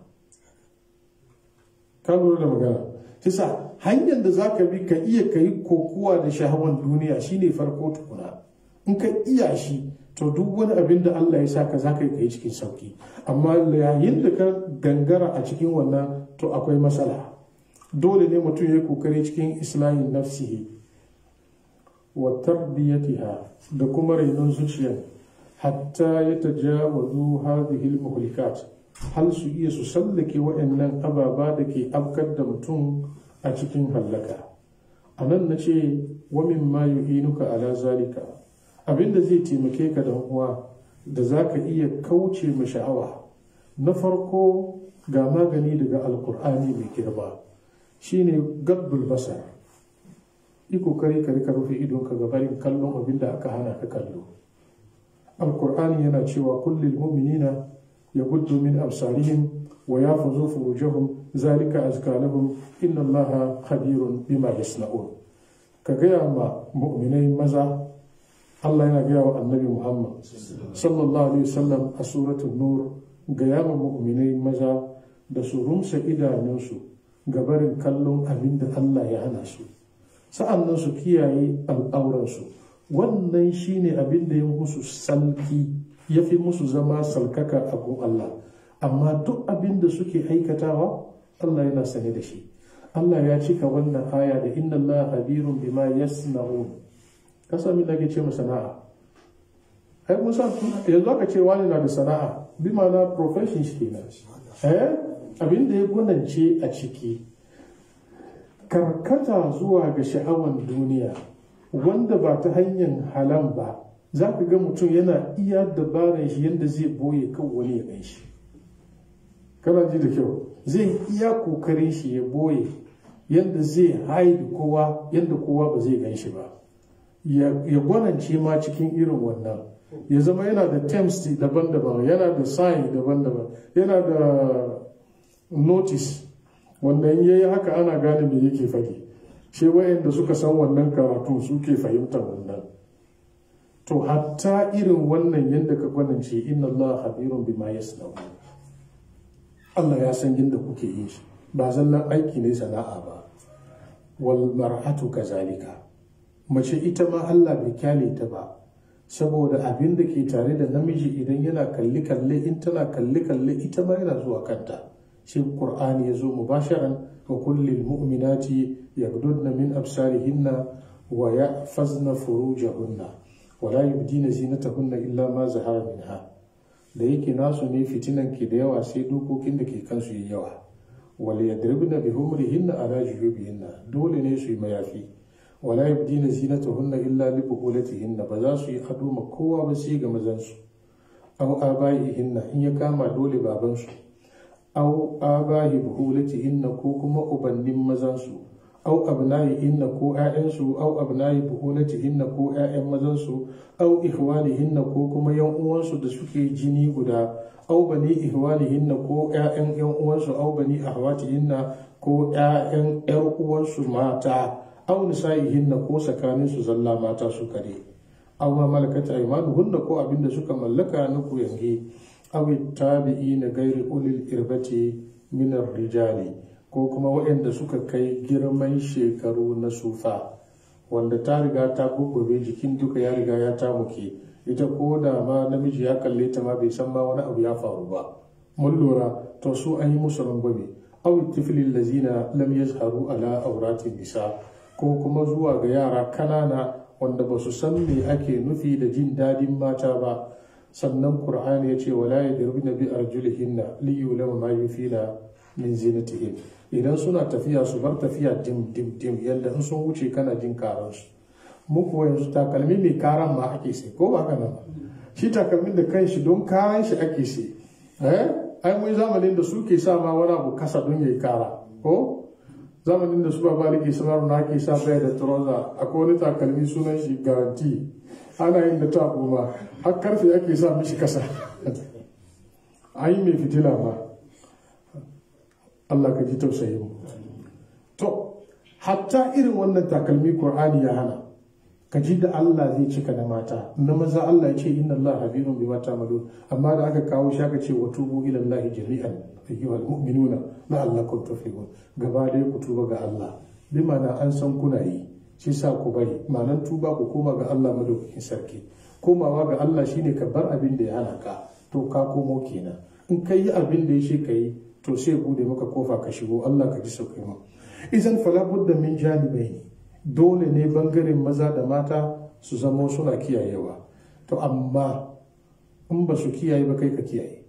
ka lura da magana tisa hanyar da za ka bi ka iya ka yi kokuwa da shahawar duniya shine farko tukuna in ka iya shi to duk wani abin da Allah ya sa ka za ka yi ka yi cikin sauki amma yayin da ka gangara a cikin wannan to akwai matsala dole ne mutum ya yi kokari cikin islamin nafsihi wa tarbiyatiha da kuma rainon zuciya hatta ya tajawazu hadhihi al-muhlikat hal su iya su sallake waɗannan ababa da ke afkar da mutum a cikin hallaka a nan na ce wa min ma yu'inuka ala zalika abinda zai taimake ka da uwa da za ka iya kauce ma sha'awa na farko ga magani daga alkur'ani mai girma shine gabbul basar yi kokari ka rika rufe idonka ga barin kallon abin da aka hana ka kallo alkur'ani yana cewa kullum mu'minina ya gudu min absarihim wa ya fuzo furujahum zalika azka lahum inna allaha khabirun bima yasna'un ka gaya ma mu'minai maza Allah yana gaya wa annabi Muhammad sallallahu alaihi wasallam a suratul nur gaya ma mu'minai maza da su rumsa idanunsu ga barin kallon abin da Allah ya hana su sa'annan su kiyaye al'auransu wannan shine abin da ya musu salki ya fi musu zama salkaka a gun Allah amma duk abin da suke aikatawa Allah yana sane da shi Allah ya cika wannan aya da inna Allah habirun bima yasna'un kasa min ke ce sana'a ai musa yanzu aka ce wani na da sana'a bi ma'ana profession shi kenan eh abin da ya gunance a ciki karkata zuwa ga sha'awan duniya wanda ba ta hanyar halan ba za ka ga mutum yana iya dabaran shi yadda zai boye kan wani ya gan shi kana ji da kyau zai iya kokarin shi ya boye yadda zai haidu kowa yadda kowa ba zai gan shi ba ya gwanance ma cikin irin wannan ya zama yana da terms daban-daban yana da sign daban-daban yana da notice wanda in yayi haka ana gane me yake faɗi shi wayanda suka san wannan karatu suke fahimtar wannan to hatta irin wannan yadda ka gwanance inna Allah habirun bima yasna'u Allah ya san yadda kuke yin shi ba zallan aiki ne sana'a ba wal mar'atu kazalika mace ita ma Allah bai kyale ta ba saboda abin da ke tare da namiji idan yana kalli kalle in tana kalli kalle ita ma yana zuwa kanta shi qur'ani ya zo mubasharan wa kullil mu'minati yaghdudna min absarihinna wa yahfazna furujahunna wa la yubdina zinatahunna illa ma zahara minha da yake nasu ne fitinan ke da yawa sai dokokin da ke kansu yi yawa wal yadribna bi humrihinna ala jujubihinna dole ne su yi mayafi wala yabdina zinatahunna illa li buqulatihinna ba za su yi ado ma kowa ba sai ga mazansu aw abaihinna in ya kama dole babansu aw abahi buqulatihinna ko kuma ubannin mazansu aw abna'ihinna ko ƴaƴansu aw abna'i buqulatihinna ko ƴaƴan mazansu aw ihwanihinna ko kuma yan uwansu da suke jini guda aw bani ihwanihinna ko ƴaƴan yan uwansu aw bani ahwatihinna ko ƴaƴan ƴar uwansu mata aw nisa'ihinna ko tsakanin su zalla mata su kare aw ma malakat aymanuhunna ko abinda suka mallaka na kuyange aw tabi'ina gairi ulil irbati min rijali ko kuma waɗanda suka kai girman shekaru na sufa wanda ta riga ta guggobe jikin duka ya riga ya tamuke ita ko da ma namiji ya kalle ta ma bai san ma wani abu ya faru ba mun lura to su an yi musu rangwame aw tiflil lazina lam yazharu ala auratin nisa ko kuma zuwa ga yara kanana wanda ba su san me ake nufi da jin dadin mata ba sannan qur'ani ya ce wala yadribna bi arjulihinna li yulama ma yufila min zinatihin idan suna tafiya su bar tafiya dim dim dim yadda in sun wuce kana jin karansu mu kuwa yanzu takalmi mai karan ma ake sai ko ba kana ba shi takalmin da kanshi don karan shi ake sai eh ai mun zamanin da suke sa ma wani abu kasa don yayi kara ko zamanin da su ba baliki sanar na ake sa bai da trouser akwai wani takalmi sunan shi garanti ana yin da ta ma har karfe ake sa mishi kasa ai mai fitila ba Allah ka ji tausayin mu to hatta irin wannan takalmi Qur'ani ya hana ka ji da Allah zai cika na mata na maza Allah ya ce inna Allah habirun bima ta'malun amma da aka kawo shi aka ce wa tubu ila Allah jami'an ayyuhal mu'minuna la'allakum tuflihun gaba dai ku tuba ga Allah bi ma'ana an san kuna yi shi sa ku bari ma'anan tuba ku koma ga Allah madaukakin sarki komawa ga Allah shine ka bar abin da ya hana ka to ka komo kenan in ka yi abin da ya ce ka yi to sai bude maka kofa ka shigo Allah ka ji sauƙi mu idan fala budda min janibai dole ne bangaren maza da mata su zama suna kiyayewa to amma in ba su kiyaye ba kai ka kiyaye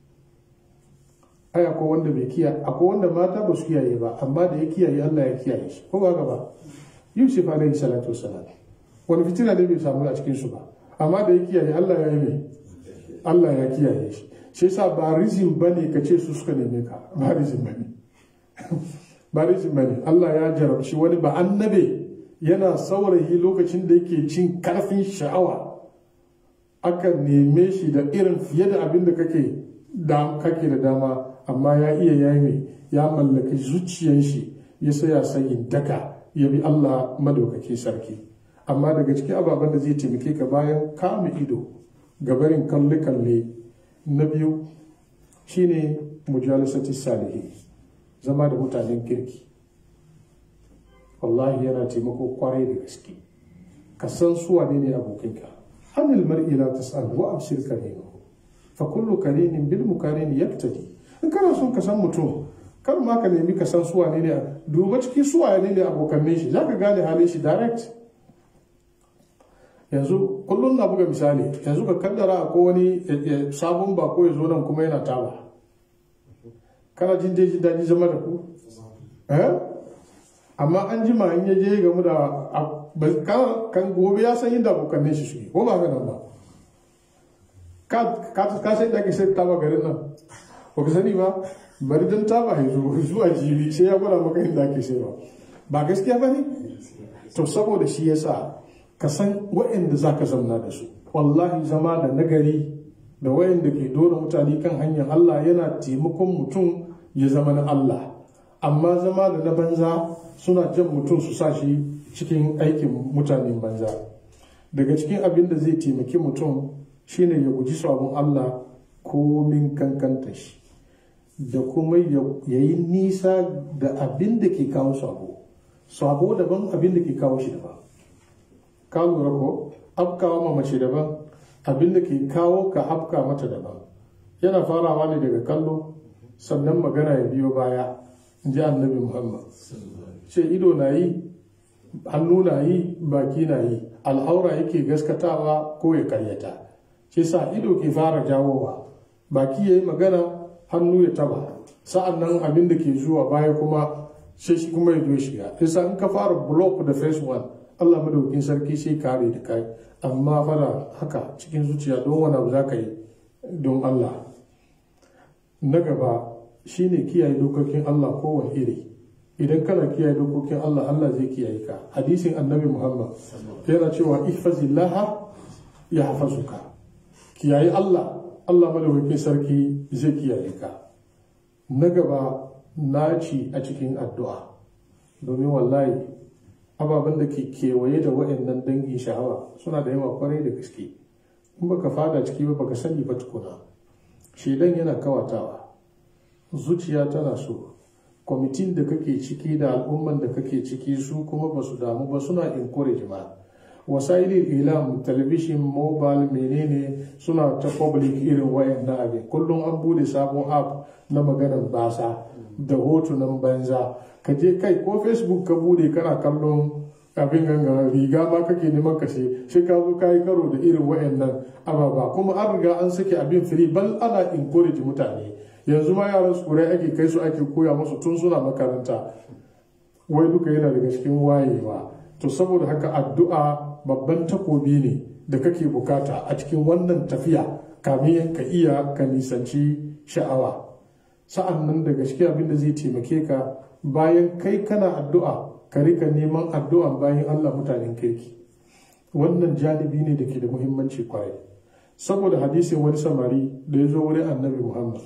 ai akwai wanda bai kiyaye akwai wanda mata ba su kiyaye ba amma da ya kiyaye Allah ya kiyaye shi ko ba ba Yusuf alaihi salatu wassalam wani fitina ne bai samu a cikin su ba amma da ya kiyaye Allah ya yi mai Allah ya kiyaye shi shi yasa ba rizin bane ka ce su suka neme ka ba rizin bane ba rizin bane Allah ya jarabci wani ba annabe yana saurayi lokacin da yake cin karfin sha'awa aka neme shi da irin fiye da abin da kake da kake da dama amma ya iya yayi mai ya mallaki zuciyan shi ya saya sayin daka ya bi Allah madaukaki sarki amma daga cikin ababen da zai taimake ka bayan kama ido gabarin kalle-kalle na biyu shine mujalisati salihi zama da mutanen kirki wallahi yana taimako kwarai da gaske ka san su wane ne abokinka anil mar'i la tas'al wa absir karinahu fa kullu karinin bil mukarin yaktadi in kana son ka san mutum kar ma ka nemi ka san su wane ne duba cikin su wane ne abokan shi zaka gane halin shi direct yanzu kullum na buga misali yanzu ka kaddara ko wani sabon bako ya zo nan kuma yana taba kana jin daji daji zama da ku eh amma an jima in ya je gamu da kan gobe ya san inda abokanin shi suke ko ba haka nan ba ka sai da ke sai taba garin nan ba ka sani ba bari don taba ya zo zuwa jibi sai ya gwada maka inda ake sai ba ba gaskiya ba ne to saboda shi ya sa ka san waɗanda za ka zamna da su wallahi zama da nagari da waɗanda ke dora mutane kan hanyar Allah yana taimakon mutum ya zama na Allah amma zama da na banza suna jan mutum su sa shi cikin aikin mutanen banza daga cikin abin da zai taimaki mutum shine ya guji sabon Allah komin kankanta shi da kuma ya yi nisa da abin da ke kawo sabo sabo daban abin da ke kawo shi daban ka lura ko afkawa ma mace daban abin da ke kawo ka afka mata daban yana farawa ne daga kallo sannan magana ya biyo baya in ji annabi muhammad ce ido na yi hannu na yi baki na yi al'aura yake gaskatawa ko ya karyata ce sa ido ke fara jawowa baki ya yi magana hannu ya taba sa'an nan abin da ke zuwa baya kuma sai shi kuma ya zo shiga isa in ka fara block da first one allah madaukin sarki sai kare da kai amma fara haka cikin zuciya don wani abu za ka yi don allah na gaba shine kiyaye dokokin allah kowane iri idan kana kiyaye dokokin allah allah zai kiyaye ka hadisin annabi muhammad yana cewa ihfazillaha ya hafazuka kiyaye allah allah madaukakin sarki zai kiyaye ka na gaba naci a cikin addu'a domin wallahi ababen da ke kewaye da waɗannan dangin sha'awa suna da yawa kwarai da gaske in baka fada ciki ba baka sani ba tukuna shedan yana kawatawa zuciya tana so kwamitin da kake ciki da al'umman da kake ciki su kuma ba su damu ba suna encourage ma wasailin ilam talabishin mobile menene suna ta public irin wayan na abin kullum an bude sabon app na maganar basa da hotunan banza ka je kai ko facebook ka bude kana kallon abin ganga riga ma kake neman kashe shi ka zo kayi karo da irin wayannan ababa kuma an riga an sake abin free bal ana encourage mutane yanzu ma yaran su kurai ake kai su ake koya musu tun suna makaranta wai duka yana daga cikin wayewa to saboda haka addu'a babban takobi ne da kake bukata a cikin wannan tafiya kamin ka iya ka nisanci sha'awa sa'an nan daga cikin abin da zai taimake ka bayan kai kana addu'a ka rika neman addu'an bayan Allah mutanen kirki wannan janibi ne da ke da muhimmanci kwarai saboda hadisin wani samari da ya zo wurin annabi muhammad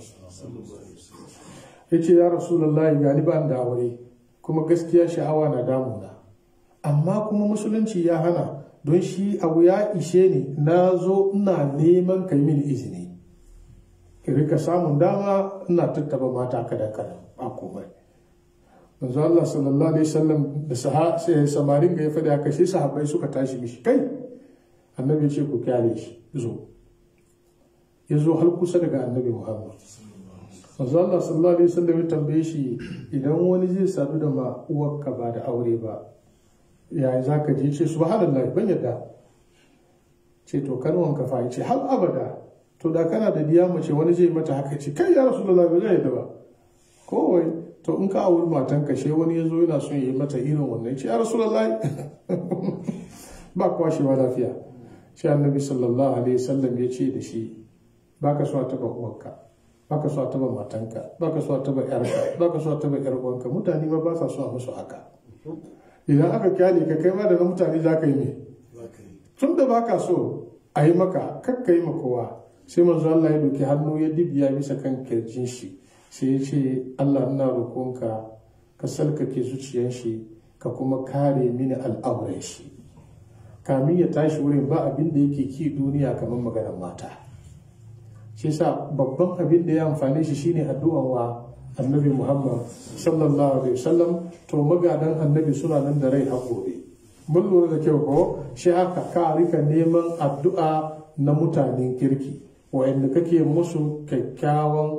ya ce ya rasulallah gani ba da aure kuma gaskiya sha'awa na damuna amma kuma musulunci ya hana don shi abu ya ishe ni na zo ina neman kai mini izini rika samun dama ina tattaba mata kada kada ba komai manzo Allah sallallahu alaihi wasallam da samarin ga ya faɗi haka sai sahabbai suka tashi mishi kai annabi ce ku kyale shi zo ya zo har kusa daga annabi Muhammad manzo Allah sallallahu alaihi wasallam ya tambaye shi idan wani zai sadu da ma uwarka ba da aure ba yaya za ka je ce subhanallah ban yadda ce to kanwan ka fa ce har abada to da kana da diya mace wani zai mata haka ce kai ya rasulullahi ba zai yadda ba kowai to in ka auri matan ka she wani yazo yana son yi mata irin wannan ce ya rasulullahi ba kwashewa lafiya shi annabi sallallahu alaihi wasallam ya ce da shi baka so a taba uwarka baka so a taba matanka baka so a taba yarka baka so a taba yar uwanka mutane ma ba sa so a musu haka idan aka kyale ka kai ma da na mutane za ka yi ne tun da ba ka so a yi maka kakka yi kowa sai manzo Allah ya doki hannu ya dibiya bisa kan kirjin shi sai ya ce Allah ina roƙonka ka salkake zuciyar shi ka kuma kare mini al'auren shi kamin ya tashi wurin ba abin da yake ki duniya kamar maganar mata shi sa babban abin da ya amfane shi shine addu'an wa annabi muhammad sallallahu alaihi wasallam to magadan annabi suna nan da rai har gobe mun lura da kyau ko shi haka ka rika neman addu'a na mutanen kirki wa'anda kake musu kyakkyawan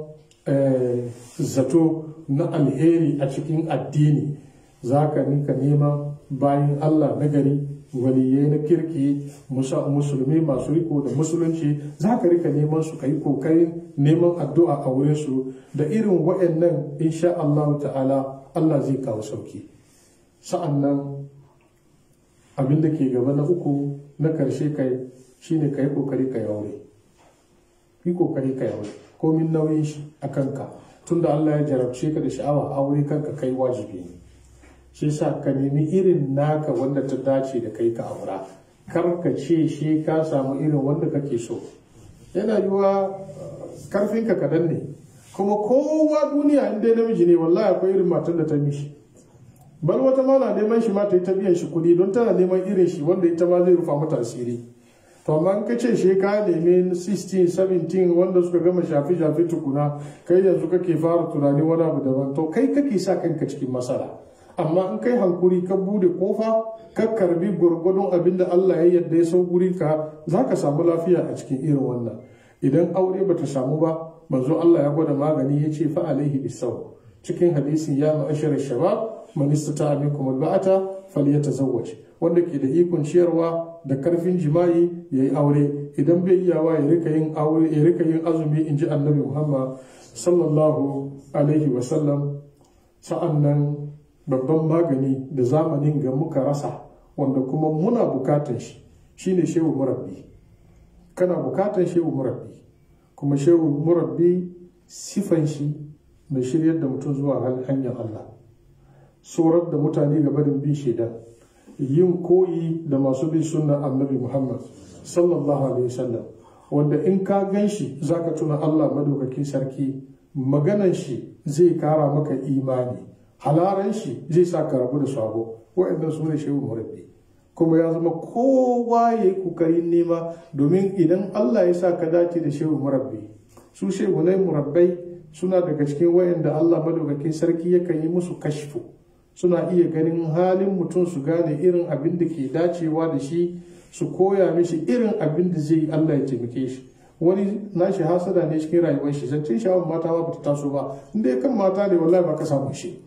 zato na alheri a cikin addini za ka nika nema bayan allah na gari waliyai na kirki musulmi masu riko da musulunci za ka rika neman su ka yi kokarin neman addu'a a wurin su da irin wa'annan insha Allah ta'ala Allah zai kawo sauki sa'annan abin da ke gaba na uku na karshe kai shine ka yi kokari ka yaure yi kokari ka yaure komin nauyin shi a kanka tunda Allah ya jarabce ka da sha'awa aure kanka kai wajibi ne shi sa ka nemi irin naka wanda ta dace da kai ka aura kar ka ce shi ka samu irin wanda kake so yana yiwa karfinka kadan ne kuma kowa duniya in dai namiji ne wallahi akwai irin matan da ta mishi bal wata ma na neman shi ma ta yi ta biyan shi kuɗi don tana neman irin shi wanda ita ma zai rufa mata asiri to amma in ka ce shi ka nemi 16 17 wanda suka gama shafi shafi tukuna kai yanzu kake fara tunani wani abu daban to kai kake sa kanka cikin masara amma in kai hankuri ka bude kofa ka karbi gwargwadon abin da Allah ya yadda ya sau guri ka za ka samu lafiya a cikin irin wannan idan aure bata samu ba manzo Allah ya gwada magani ya ce fa alaihi bisaw cikin hadisin ya ma'ashar shabab man istata minkum alba'ata falyatazawwaj wanda ke da ikon ciyarwa da karfin jima'i yayi aure idan bai iyawa ya rika yin aure ya rika yin azumi inji annabi Muhammad sallallahu alaihi wa sallam sa'annan babban magani da zamanin ga muka rasa wanda kuma muna bukatan shi shine shehu murabbi kana bukatan shehu murabbi kuma shehu murabbi sifan shi mai shiryar da mutum zuwa hanyar Allah tsorar da mutane ga barin bin shaidan yin koyi da masu bin sunna annabi Muhammad sallallahu alaihi wasallam wanda in ka gan shi zaka tuna Allah madaukakin sarki maganan shi zai kara maka imani halaran shi zai sa ka rabu da sabo wa'annan su ne shehu murabbi kuma ya zama kowa ya yi kokarin nema domin idan Allah ya sa ka dace da shehu murabbi su shehu ne murabbai suna daga cikin wayanda Allah madaukakin sarki yakan yi musu kashfu suna iya ganin halin mutum su gane irin abin da ke dacewa da shi su koya mishi irin abin da zai yi Allah ya taimake shi wani nashi hasada ne cikin rayuwar shi zancen shawar mata ba ta taso ba inda ya kan mata ne wallahi ba ka samu shi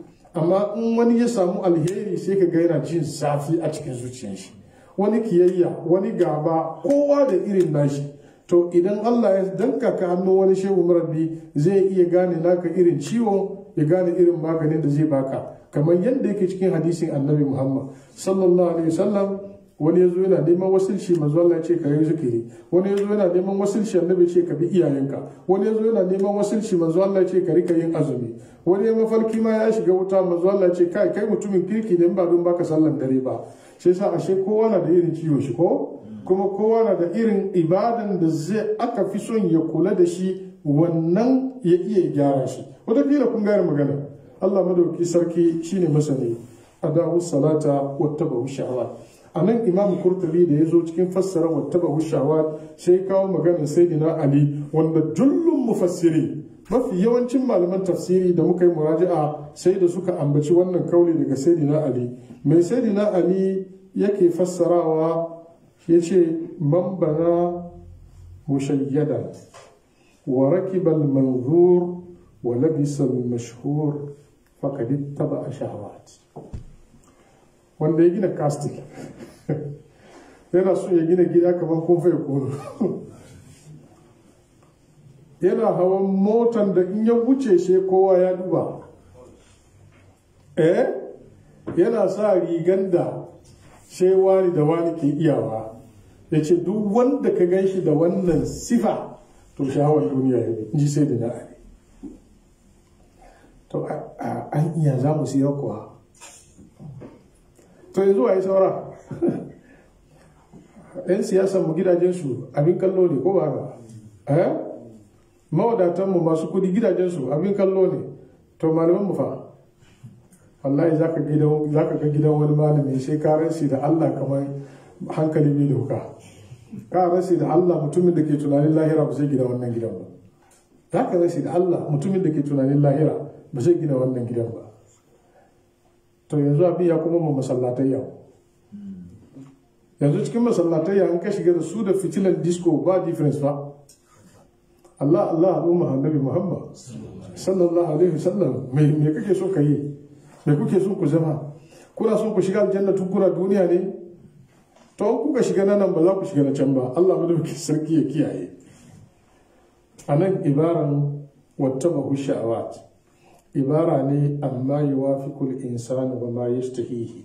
amma in wani ya samu alheri sai ka ga yana jin zafi a cikin zuciyar shi wani kiyayya wani gaba kowa da irin nashi to idan Allah ya danka ka hannu wani shehu murabbi zai iya gane naka irin ciwon ya gane irin maganin da zai baka kamar yadda yake cikin hadisin annabi Muhammad sallallahu alaihi wasallam wani ya zo yana neman wasilci manzo Allah ya ce ka yi zikiri wani ya zo yana neman wasilci annabi ce ka bi iyayenka wani ya zo yana neman wasilci manzo Allah ya ce ka rika yin azumi wani ya mafarki ma ya shiga wuta manzo Allah ya ce kai kai mutumin kirki ne ba don baka sallan dare ba sai sa ashe kowa na da irin ciwo shi ko kuma kowa na da irin ibadan da zai aka fi son ya kula da shi wannan ya iya gyara shi wataƙila kun gane magana Allah madauki sarki shine masani adawu salata wattabahu shahawat a nan imam kurtubi da ya zo cikin fassara wattaba hushawa sai kawo maganar sayyidina ali wanda jullun mufassiri mafi yawancin malaman tafsiri da muka yi muraji'a sai da suka ambaci wannan kauli daga sayyidina ali mai sayyidina ali yake fassarawa ya ce man bana mushayyadan wa rakiba al-manzur wa labisa al-mashhur faqad ittaba shahawat wanda ya gina castle yana so ya gina gida kamar kun fai kono yana hawan motan da in ya wuce shi kowa ya duba eh yana sa rigan da sai wani da wani ke iyawa ya ce duk wanda ka gan shi da wannan sifa to shawar duniya ya ji sai da na'ari to an iya za mu siya kuwa to yanzu a yi saura yan siyasan mu gidajensu abin kallo ne ko ba ba eh mawadatanmu masu kudi gidajensu abin kallo ne to malaman mu fa wallahi zaka gidan zaka ga gidan wani malami sai ka rasi da Allah kamar hankali bai doka ka rasi da Allah mutumin da ke tunanin lahira ba zai gina wannan gidan ba zaka rasi da Allah mutumin da ke tunanin lahira ba zai gina wannan gidan ba to yanzu abin ya kuma ma masallatai yau yanzu cikin masallatai ya an ka shiga da su da fitilan disco ba difference ba Allah Allah al'umma annabi Muhammad sallallahu alaihi wasallam me me kake so ka yi me kuke so ku zama kuna so ku shiga aljanna tun kuna duniya ne to kuka shiga nan ba za ku shiga na can ba Allah madaukakin sarki ya kiyaye anan ibaran wattabahu sha'awat ibara ne amma yuwafiqul insanu wa ma yastahihi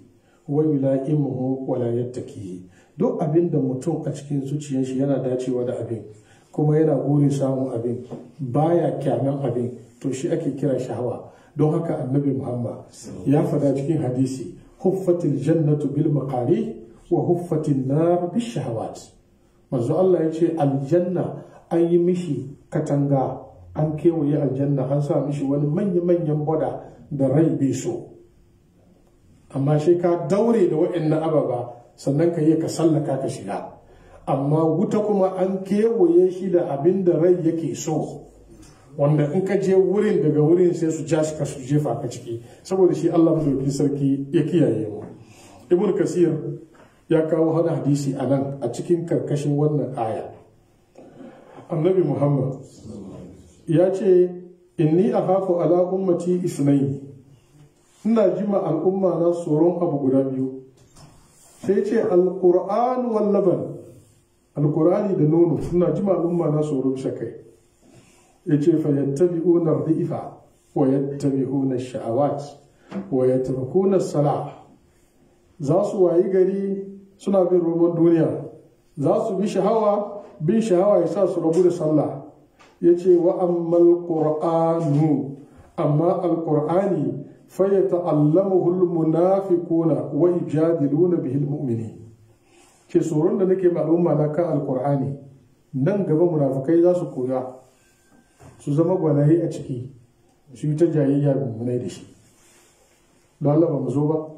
wa yula'imuhu wa la yattaki duk abin da mutum a cikin zuciyar shi yana dacewa da abin kuma yana burin samun abin baya kyamen abin to shi ake kira shahawa don haka annabi muhammad ya fada cikin hadisi huffatil jannatu bil maqari wa huffatin nar bis shahawat manzo Allah ya ce aljanna an yi mishi katanga an kewaye aljanna an sa mishi wani manya-manyan boda da rai bai so amma shi ka daure da waɗannan ababa sannan ka yi ka sallaka ka shiga amma wuta kuma an kewaye shi da abin da rai yake so wanda in ka je wurin daga wurin sai su ja ka su jefa ka ciki saboda shi Allah madaukakin sarki ya kiyaye mu ibn kasir ya kawo hada hadisi a nan a cikin karkashin wannan aya annabi muhammad ya ce inni akhafu ala ummati isnaini ina jima al'umma na tsoron abu guda biyu sai ce alquran wal laban alqurani da nono ina jima al'umma na tsoron shakai yace fa yattabi'una dhifa wa yattabi'una sha'awat wa yatrukuna salah za su wayi gari suna bin roman duniya za su bi shahawa bin shahawa ya sa su rabu da sallah ya ce wa ammal qur'anu amma alqur'ani fa yata'allamuhu almunafiquna wa yujadiluna bihi almu'minin ke tsoron da nake al'umma na kan alqur'ani nan gaba munafikai za su koya su zama gwanaye a ciki su yi ta jayayya mummunai da shi don Allah ba mu zo ba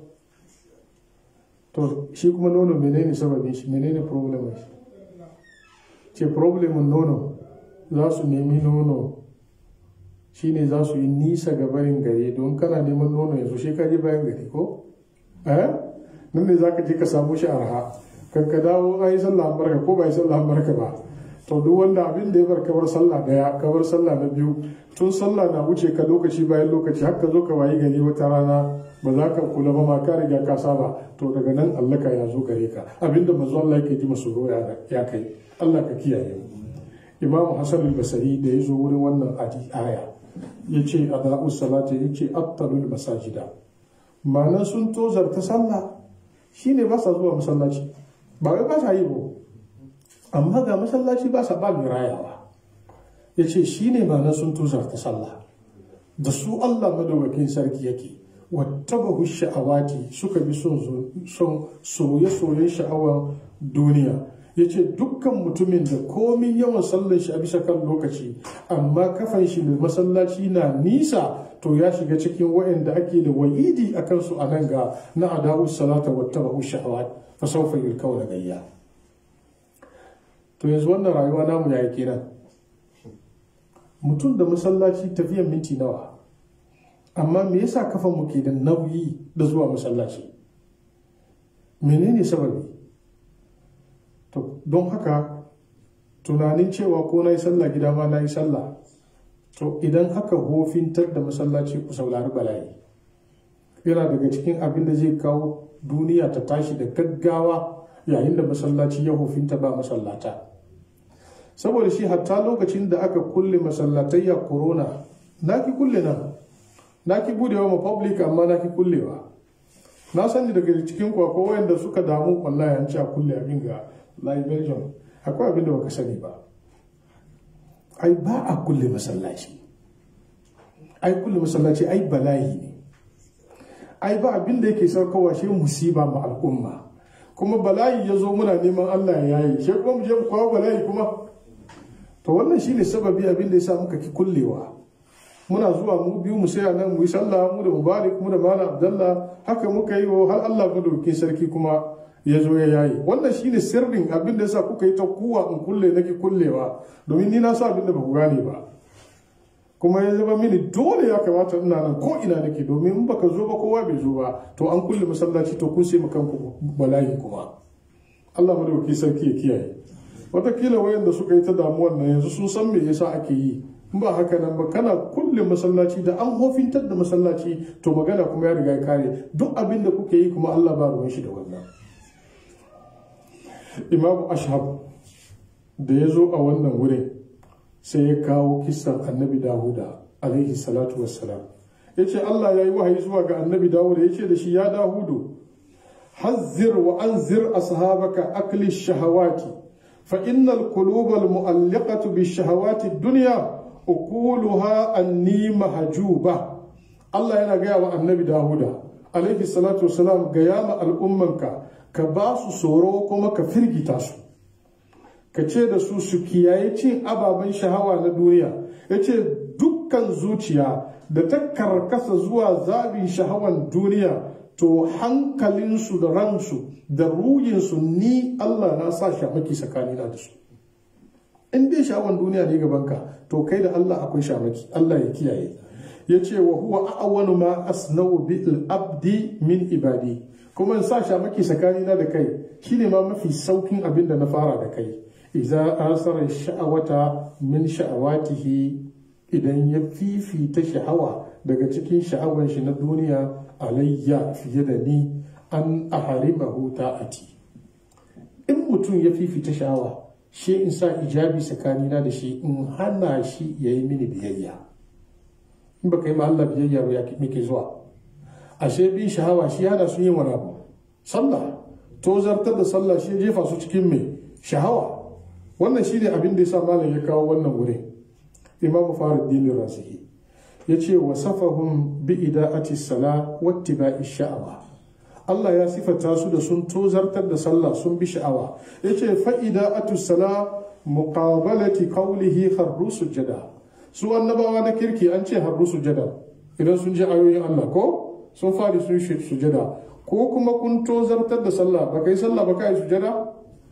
to shi kuma nono menene sababin shi menene problem shi ce problemin nono za su nemi nono shine za su yi nisa ga barin gari don kana neman nono yanzu shi ka je bayan gari ko eh nan ne za ka je ka samu shi arha kan ka dawo an yi sallah barka ko ba yi sallah barka ba to duk wanda abin da ya bar kabar sallah daya kabar sallah na biyu tun sallah na wuce ka lokaci bayan lokaci har ka zo ka wayi gari wata rana ba za ka kula ba ma ka riga ka saba to daga nan allaka ya zo gare ka abinda manzo Allah yake ji masu ya kai Allah ka kiyaye Imam Hassan al-Basri da ya zo wurin wannan aya ya ce ada'us salati ya ce attalul masajida ma'anar sun tozarta sallah shine ba sa zuwa masallaci ba wai ba sa yi ba amma ga masallaci ba sa ba mai rayawa ya ce shi ne ma'anar sun tuzarta sallah da su Allah madawakin sarki yake wattabahu sha'awati suka bi son soye-soyen sha'awar duniya ya ce dukkan mutumin da komin yawan sallar shi a bisa kan lokaci amma kafan shi da masallaci na nisa to ya shiga cikin waɗanda ake da wa'idi a kansu a nan ga na adawu salata wattabahu sha'awat fa sawfa yulkauna gayya to yanzu wannan rayuwa namu ya kenan mutum da masallaci tafiyan minti nawa amma me yasa kafan mu ke da nauyi da zuwa masallaci menene sababi to don haka tunanin cewa ko na yi sallah gida ma na yi sallah to idan haka hofintar da masallaci ku saurari bala'i yana daga cikin abin da zai kawo duniya ta tashi da gaggawa yayin da masallaci ya hofinta ba masallata saboda shi hatta lokacin da aka kulle masallatayya corona na ki kulle nan na ki budewa ma public amma na ki kullewa na sani daga cikin ku akwai wayanda suka damu wallahi an ci a kulle abin ga live version akwai abin da baka sani ba ai ba a kulle masallaci ai kulle masallaci ai bala'i ne ai ba abin da yake saukowa shi musiba ma al'umma kuma bala'i ya zo muna neman Allah ya yayi shi kuma mu je mu kawo bala'i kuma to wannan shine sababi abin da yasa muka ki kullewa muna zuwa mu biyu mu saya nan mu yi sallah mu da mubarak mu da malam abdallah haka muka yi wa har Allah madaukakin sarki kuma ya zo ya yayi wannan shine sirrin abin da yasa kuka yi ta kuwa in kulle nake kullewa domin ni na sa abin da ba ku gane ba kuma ya zama mini dole ya kamata ina nan ko ina nake domin in baka zo ba kowa bai zo ba to an kulle masallaci to kun sai kanku bala'i kuma Allah madaukakin sarki ya kiyaye watakila wayanda suka yi ta damuwar nan yanzu sun san me yasa ake yi in ba haka nan ba kana kulle masallaci da an hofintar da masallaci to magana kuma ya riga ya kare duk abin da kuke yi kuma Allah ba ruwan shi da wannan imamu ashab da ya zo a wannan wurin sai ya kawo kisan annabi dawuda alaihi salatu wassalam ya ce Allah ya yi wahayi zuwa ga annabi dawuda ya ce da shi ya dawudu حذر وأنذر أصحابك أكل الشهوات فإن القلوب المؤلقة بالشهوات الدنيا أقولها أني محجوبة الله ينا جاء النبي داود عليه الصلاة والسلام جاء الأمة كباس سوروكم كفرقي تاسو ka ce da su su kiyaye cin ababen shahawa na duniya ya ce dukkan zuciya da ta karkasa zuwa zabin shahawan duniya to hankalinsu da ransu da ruhinsu ni Allah na sa shamaki tsakanina da su in dai shahawan duniya ne gabanka to kai da Allah akwai shamaki Allah ya kiyaye ya ce wa huwa a'wanu ma asnau bil abdi min ibadi kuma in sa shamaki tsakanina da kai shine ma mafi saukin abin da na fara da kai iza asara sha'awata min sha'awatihi idan ya fifita sha'awa daga cikin sha'awar shi na duniya alayya fiye da ni an aharimahu ta'ati in mutum ya fifita sha'awa shi in sa ijabi tsakanina da shi in hana shi ya yi mini biyayya in baka yi ma Allah biyayya ba ya muke zuwa ashe bin sha'awa shi hana su yin wani abu sallah to zartar da sallah shi jefa su cikin mai sha'awa wannan shi ne abin da ya sa malam ya kawo wannan wurin imamu faruddin rasihi ya ce wa safahun bi ida'ati sala wattiba'i sha'awa Allah ya sifata su da sun tozartar da sallah sun bi sha'awa ya ce fa'ida'atu sala muqabalati qawlihi harru sujada su annabawa na kirki an ce harru sujada idan sun ji ayoyin Allah ko sun fari sun sujada ko kuma kun tozartar da sallah ba kai sallah ba kai sujada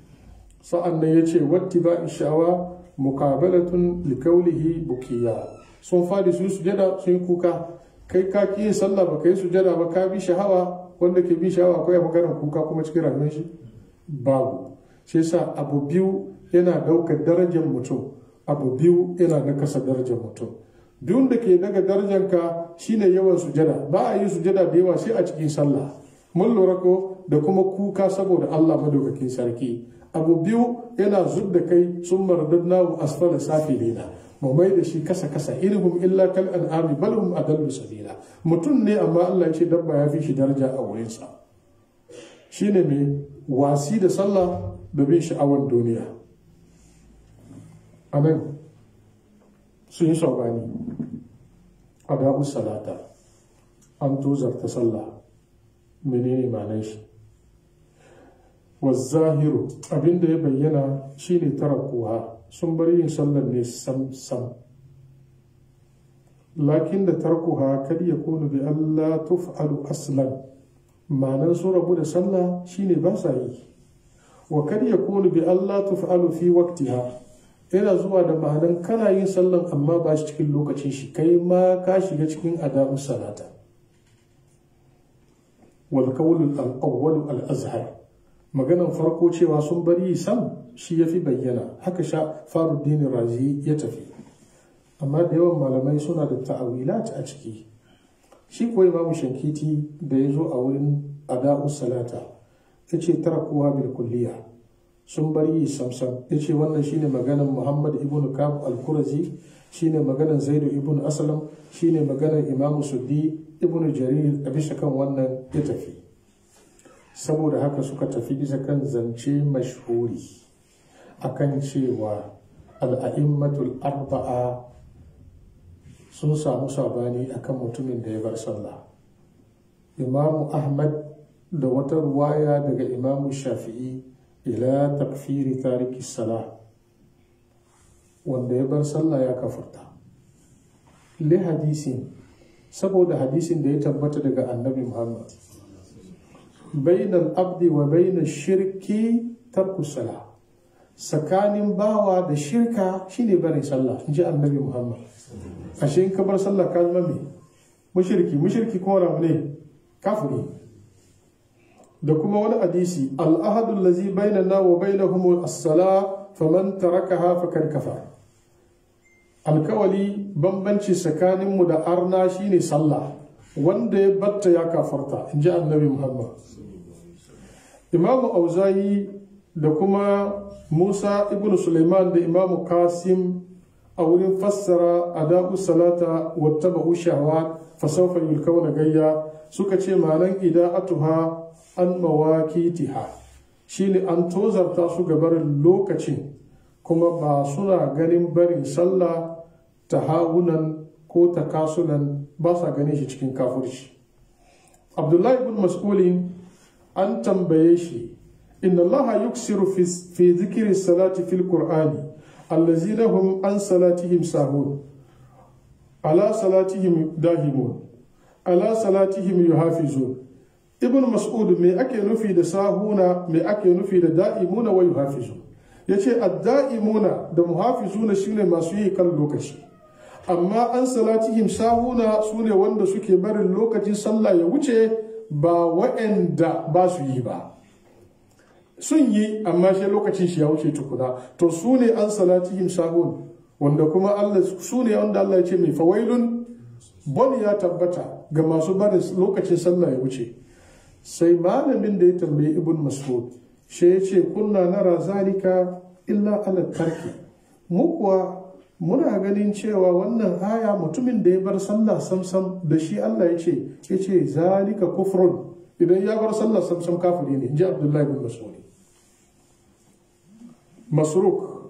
sa'an nan ya ce watti ba ishawa mukabalatun likaulihi bukiya sun fadi su sujada sun kuka kai ka ki yin sallah ba ka yi sujada ba ka bi shahawa wanda ke bi shahawa akwai maganar kuka kuma cikin rayuwar shi babu shi sa abu biyu yana ɗaukar darajar mutum abu biyu yana nakasa darajar mutum biyun da ke daga darajarka shine yawan sujada ba a yi sujada da yawa sai a cikin sallah mun lura ko da kuma kuka saboda Allah madaukakin sarki abu biyu yana zub da kai sun mardadna asfala safilina mu mai da shi kasa kasa ilhum illa kal an'ami bal hum adallu sabila mutum ne amma Allah ya ce dabba ya fi shi daraja a wurin sa shine mai wasi da sallah da bin sha'awar duniya anan sun yi saubani a da'u salata an tozarta sallah menene ma'anar shi wazahiru abinda ya bayyana shine tarakuwa sun bar yin sallar ne sam sam lakin da tarkuha kad yakunu bi Allah tuf'alu aslan ma'anar su rabu da sallah shine ba sa yi wa kad yakunu bi Allah tuf'alu fi waqtiha yana zuwa da ma'anar kana yin sallan amma ba shi cikin lokacin shi kai ma ka shiga cikin adabus salata wal qawlu al-awwal al-azhar maganan farko cewa sun bari sam shi ya fi bayyana haka sha faruddin razi ya tafi amma da yawan malamai suna da ta'awilat a ciki shi kuwa imamu shankiti da ya zo a wurin ada'u salata ya ce tara kowa bil kulliya sun bari samsam ya ce wannan shine maganan muhammad ibn kab al-kurazi shine maganan zaidu ibn aslam shine maganan imamu suddi ibn jarir a bisa kan wannan ya tafi saboda haka suka tafi bisa kan zance mashhuri akan cewa al'a'immatul arba'a sun samu sabani akan mutumin da ya bar sallah imamu ahmad da wata ruwaya daga imamu shafi'i ila takfiri tariki salah wanda ya bar sallah ya kafarta li hadisin saboda hadisin da ya tabbata daga annabi muhammad bainal abdi wa bainal shirki tarku salah tsakanin bawa da shirka shine barin sallah in ji annabi muhammad ashe in ka bar sallah ka zama me mushriki mushriki kuma ramu ne kafiri da kuma wani hadisi al'ahadu lazi bainana wa bainahum as-sala faman tarakaha faqad kafar alkawali bambanci tsakaninmu da arna shine sallah wanda ya batta ya kafarta in ji annabi muhammad imamu auzayi da kuma musa ibn suleiman da imamu kasim a wurin fassara adabu salata wattaba'u shahawat fa sawfa yulkauna gayya suka ce ma'anan ida'atuha an mawakitiha shine an tozarta su ga barin lokacin kuma ba suna ganin barin sallah ta hawunan ko ta kasunan ba sa ganin shi cikin kafurci abdullahi ibn mas'ulin an tambaye shi inna allaha yuksiru fi zikiri salati fil qur'ani allazina hum an salatihim sahun ala salatihim dahimun ala salatihim yuhafizun ibn mas'ud me ake nufi da sahuna me ake nufi da da'imuna wa yuhafizun yace ad-da'imuna da muhafizuna shine masu yi kan lokaci amma an salatihim sahuna sune wanda suke barin lokacin sallah ya wuce ba wa'anda ba su yi ba sun yi amma shi lokacin shi ya wuce tukuna to su ne an salatihim sahun wanda kuma Allah su ne wanda Allah ya ce mai fawailun bon ya tabbata ga masu barin lokacin sallah ya wuce sai malamin da ya tambayi ibn mas'ud shi ya ce kunna nara zalika illa ala tarki mu kuwa muna ganin cewa wannan aya mutumin da ya bar sallah samsam da shi Allah ya ce ya ce zalika kufrun idan ya bar sallah samsam kafiri ne ji abdullahi bin mas'ud masruk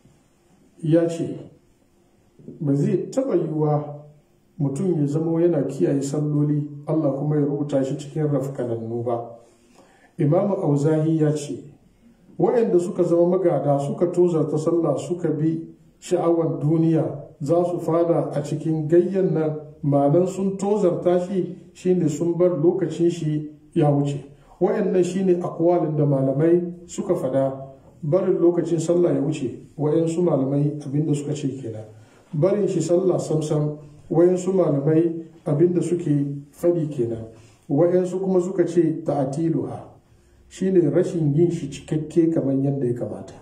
ya ce ba zai taɓa yiwuwa mutum ya zamo yana kiyaye salloli Allah kuma ya rubuta shi cikin rafkanannu ba imamu auzahi ya ce waɗanda suka zama magada suka tozarta sallah suka bi sha'awar duniya za su fada a cikin gayyan nan malan sun tozarta shi shine sun bar lokacin shi ya wuce waɗannan shine akwalin da malamai suka fada barin lokacin sallah ya wuce wayansu malamai abinda suka ce kenan barin shi sallah samsam wayansu malamai abinda suke fadi kenan wayansu kuma suka ce ta'atiluha shine rashin yin shi cikakke kamar yadda ya kamata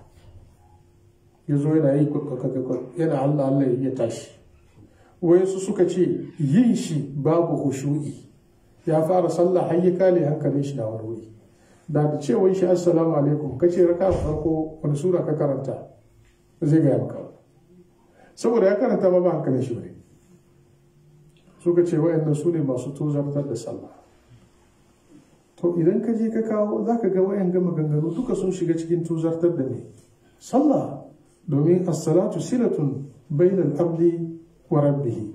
ya zo yana yi yana Allah Allah ya tashi wayansu suka ce yin shi babu hushu'i ya fara sallah har ya kale hankalin shi na wani wuri da da cewa shi assalamu alaikum ka ce raka farko wani sura ka karanta zai gaya maka saboda ya karanta ma ba hankalin shi bane suka ce wayannan su ne masu tozartar da sallah to idan ka je ka kawo za ka ga wayan gama ganganu duka sun shiga cikin tozartar da ne sallah domin as-salatu silatun bainal abdi wa rabbihi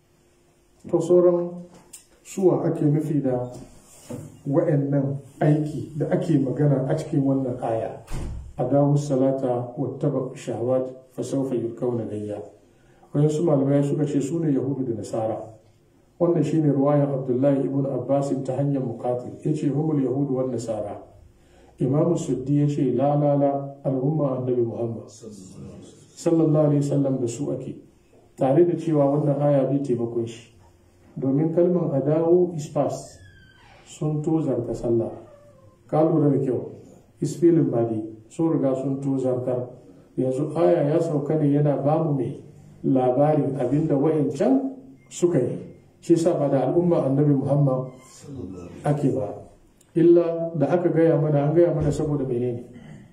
to sauran suwa ake nufi da wa'annan aiki da ake magana a cikin wannan aya a dawo salata wattaba shahawat fa sawfa yulkauna gayya wayan su malamai suka ce su ne yahudu da nasara wannan shine ruwayan abdullahi ibn abbas ta hanyar muqatil yace humul yahudu wan nasara imamu suddi yace la la la al'umma annabi muhammad sallallahu alaihi wasallam da su ake tare da cewa wannan aya bai taimakon shi domin kalmar adawo is past sun tozarta sallah ka lura da kyau isfilin badi sun riga sun tozartar yanzu aya ya sauka ne yana bamu mai labarin abinda wa'incan suka yi shi sa ba da al'umma annabi muhammad ake ba illa da aka gaya mana an gaya mana saboda menene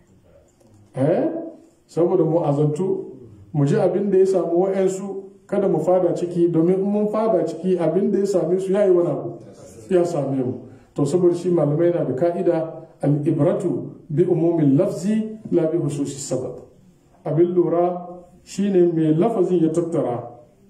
eh saboda mu azantu mu ji abin da ya samu wa'yansu kada mu fada ciki domin in mun fada ciki abin da ya same su yayi wani abu ya same mu to saboda shi malamai na da ka'ida al-ibratu bi umumin lafzi la bi hususi sabab abin lura shine mai lafazin ya tattara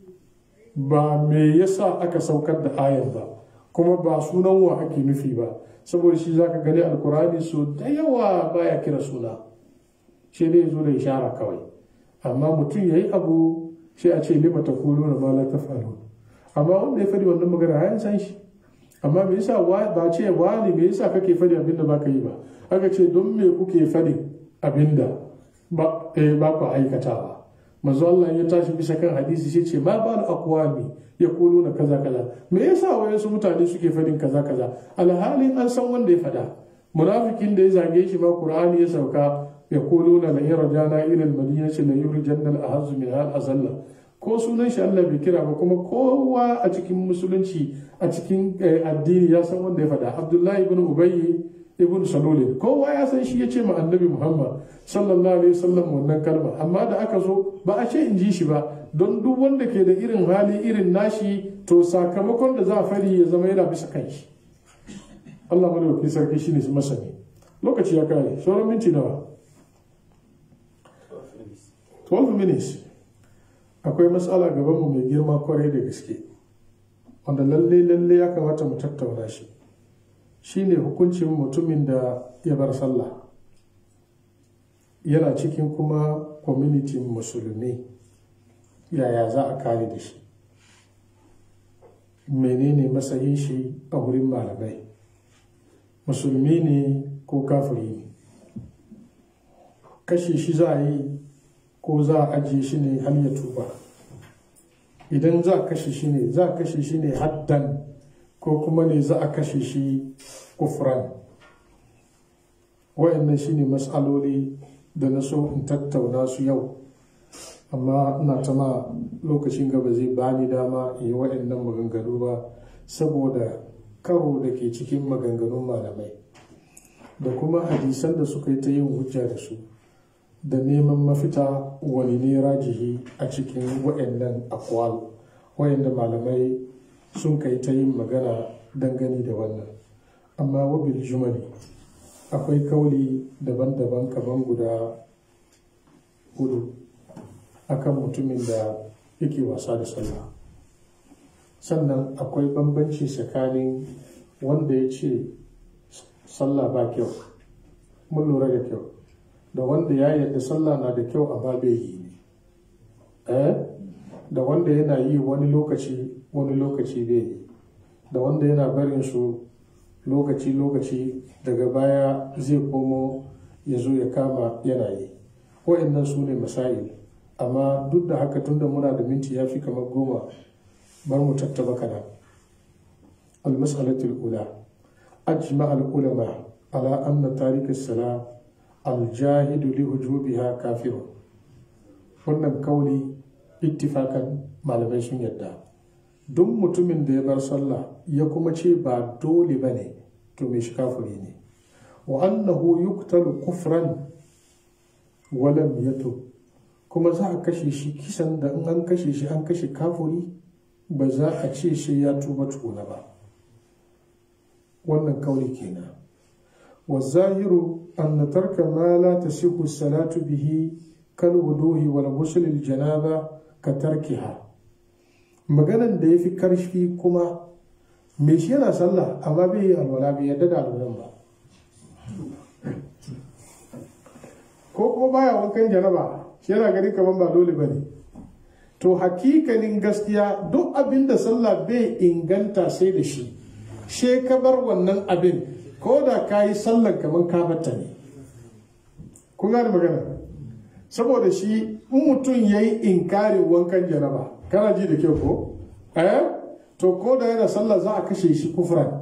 ba me yasa aka saukar da ayar ba kuma ba sunan wa ake nufi ba saboda shi zaka gani alkurani so da yawa baya kira suna shi ne zo da ishara kawai amma mutum yayi abu sai a ce lima taquluna ma la taf'alun amma wanda ya fadi wannan magana ya san shi amma me yasa ba ce wani me yasa kake fadi abinda ba ka yi ba aka ce don me kuke fadi abinda ba eh ba ku aikatawa manzo Allah ya tashi bisa kan hadisi sai ce ma ba aqwami yaquluna kaza kaza me yasa wayansu mutane suke fadin kaza kaza alhalin an san wanda ya fada munafikin da ya zage shi ma qur'ani ya sauka yaquluna la yarjana ila al-madinati la yurjanna al-ahaz min al-azalla ko sunan shi Allah bai kira ba kuma kowa a cikin musulunci a cikin addini ya san wanda ya fada abdullahi ibn ubayy ibn salulin kowa ya san shi ya ce ma annabi muhammad sallallahu alaihi wasallam wannan kalma amma da aka zo ba a ce in ji shi ba don duk wanda ke da irin hali irin nashi to sakamakon da za a fari ya zama yana bisa kan shi Allah madaukakin sarki shine masani lokaci ya kare sauran minti nawa 12 minutes akwai matsala gabanmu mai girma kwarai da gaske wanda lalle lalle ya kamata mu tattauna shi shine hukuncin mutumin da ya bar sallah yana cikin kuma community musulmi yaya za a kare da shi menene matsayin shi a wurin malamai musulmi ne ko kafiri ne kashe shi za a yi ko za a ajiye shi ne har ya tuba idan za a kashe shi ne za a kashe shi ne haddan ko kuma ne za a kashe shi kufran wa'annan shi ne matsaloli da na so in tattauna su yau amma ina ta ma lokacin gaba zai bani dama in yi wa'annan maganganu ba saboda karo da ke cikin maganganun malamai da kuma hadisan da suka yi ta yin hujja da su da neman mafita wani ne rajihi a cikin wa'annan akwal wa'anda malamai sun kai ta yin magana dangane da wannan amma wabil jumali akwai kauli daban-daban kaman guda hudu akan mutumin da yake wasa da sallah sannan akwai bambanci tsakanin wanda ya ce sallah ba kyau mun lura da kyau da wanda ya yarda sallah na da kyau amma bai yi ne eh da wanda yana yi wani lokaci wani lokaci bai yi da wanda yana barin su lokaci lokaci daga baya zai komo ya zo ya kama yana yi wa'annan su ne masail amma duk da haka tunda muna da minti ya fi kamar goma bar mu tattaba kana al-mas'alatul ula ajma al-ulama ala anna tarik as-salah aljahidu li hujubiha kafirun wannan kauli ittifakan malamai sun yadda duk mutumin da ya bar sallah ya kuma ce ba dole ba ne to mai shi kafiri ne wa annahu yuktalu kufran walam yatub kuma za a kashe shi kisan da in an kashe shi an kashe kafiri ba za a ce shi ya tuba tukuna ba wannan kauli kenan والظاهر أن ترك ما لا تصح الصلاة به كالوضوء والغسل الجنابة كتركها maganan da ya fi karfi kuma mai shi yana sallah amma bai yi alwala bai yadda da alwalan ba ko kuma baya wankan janaba shi yana gani kamar ba dole ba ne to hakikanin gaskiya duk abin da sallah bai inganta sai da shi she ka bar wannan abin ko da ka yi sallar kamar kabata ne kun gane magana saboda shi in mutum ya yi inkarin wankan janaba kana ji da kyau ko eh to ko da yana sallah za a kashe shi kufran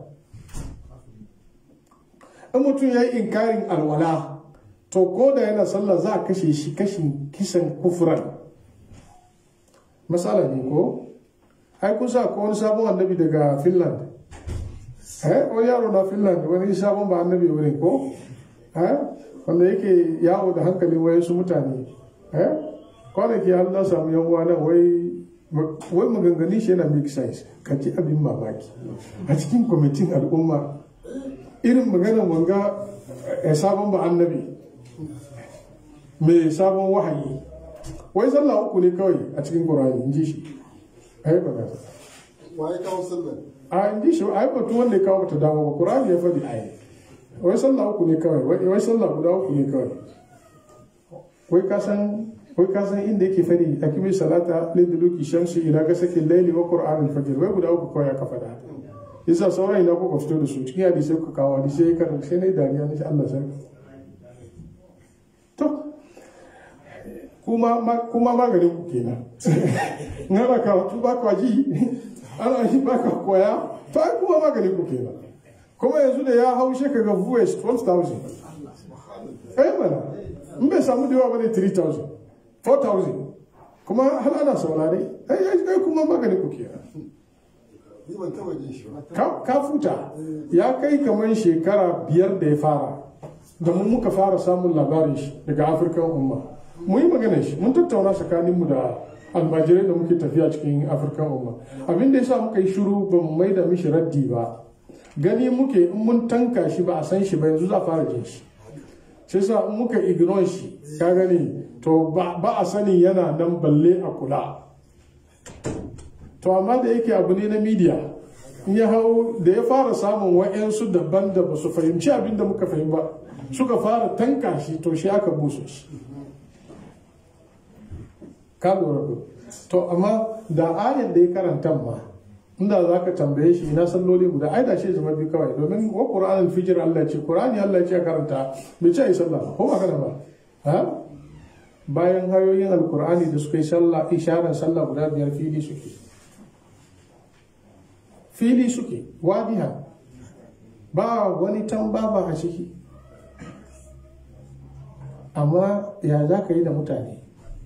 in mutum ya yi inkarin alwala to ko da yana sallah za a kashe shi kashin kisan kufran matsala ne ko ai kusa ko wani sabon annabi daga finland eh wani yaro na finland wani sabon ba annabi wurin ko eh wanda yake yawo da hankalin wayansu mutane eh kwanaki har na samu yan uwa nan wai wai maganganin shi yana make sense ka ji abin mamaki a cikin kwamitin al'umma irin maganar wanga sabon ba annabi mai sabon wahayi wai sallah uku ne kawai a cikin qur'ani in ji shi ai ba waye kawo sallar a in ji shi ai batu wanda ya kawo ta dawo ba qur'ani ya faɗi ai wai sallah uku ne kawai wai sallah guda uku ne kawai wai ka san wai ka san inda yake faɗi akimi salata liduluki shamsi ila gasakin laili wa qur'an al-fajr wai guda uku kawai aka faɗa yasa sauran ina kuka fito da su cikin hadisai kuka kawo hadisai ya karanta sai na yi dariya na shi Allah sarki to kuma maganin ku kenan ngana karatu ba kwa ji ana yi ba ka koya to ai kuma maganin ku kenan kuma yanzu da ya haushe ka ga voice 12,000 ai mana in bai samu da yawa bane 3,000 4,000 kuma har ana saurare ai ai kuma maganin ku kenan ni ban taba jin shi ba ka ka futa ya kai kamar shekara biyar da ya fara da mun muka fara samun labarin shi daga afirkan umma mu yi magana shi mun tattauna tsakaninmu da almajirai da muke tafiya cikin afirkan umma abin da yasa muka yi shiru ba mu mai da mishi raddi ba gani muke in mun tanka shi ba a san shi ba yanzu za a fara jin shi sai sa in muka ignore shi ka gani to ba ba a sani yana nan balle a kula to amma da yake abu ne na media in ya hau da ya fara samun wa'yansu daban da ba su fahimci abin da muka fahim ba suka fara tanka shi to shi aka buso shi ka lura ko to amma da ayar da ya karanta ma inda za ka tambaye shi ina salloli guda ai da shi zama biyu kawai domin wa qur'an al-fijr Allah ce qur'ani Allah ce karanta bai ce ai sallah ko ba kana ba ha bayan hayoyin alqur'ani da suka yi sallah isharar sallah guda biyar fili suke fili suke wadiha ba wani tambaba a ciki amma ya za ka yi da mutane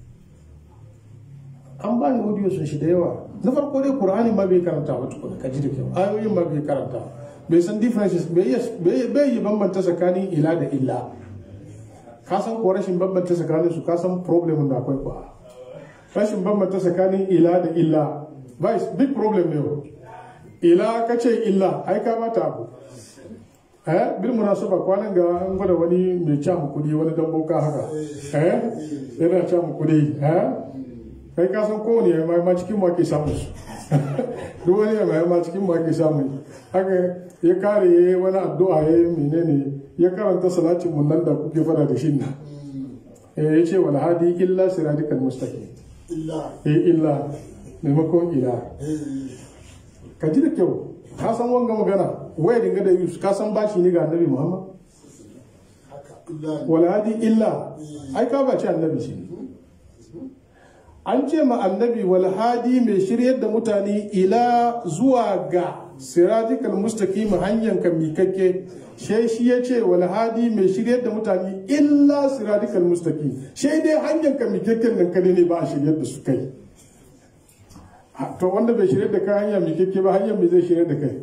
an ba ni audio sun shi da yawa na farko dai qur'ani ma bai karanta ba tukuna ka ji da kyau ayoyin ma bai karanta bai san differences bai yi bai yi bambanta tsakanin ila da illa ka san ko rashin bambanta tsakanin su ka san problem da akwai kuwa rashin bambanta tsakanin ila da illa ba big problem ne ila ka ce illa ai ka mata abu eh bil munasaba kwanan ga an gwada wani mai ca mu kudi wani dan boka haka eh yana ca mu kudi eh kai ka san kowane ya ma cikin mu ake samu su duk wani ya ma cikin mu ake samu haka ya kare ya yi wani addu'a ya yi menene ya karanta salatin mun nan da kuke fada da shi nan eh ya ce wal hadi illa siradikal mustaqim illa eh illa maimakon ila eh ka ji da kyau ka san wanga magana waya dinga da yus ka san bashi ne ga annabi muhammad haka illa wala hadi illa ai ka bace annabi shi an ce ma annabi wal hadi mai shiryar da mutane ila zuwa ga siratikal mustaqim hanyar ka mikakke sai shi ya ce wal hadi mai shiryar da mutane illa siratikal mustaqim sai dai hanyar ka mikakken nan kadai ne ba a shiryar da su kai to wanda bai shirya da kai hanya mai kyakke ba hanyar mai zai shirya da kai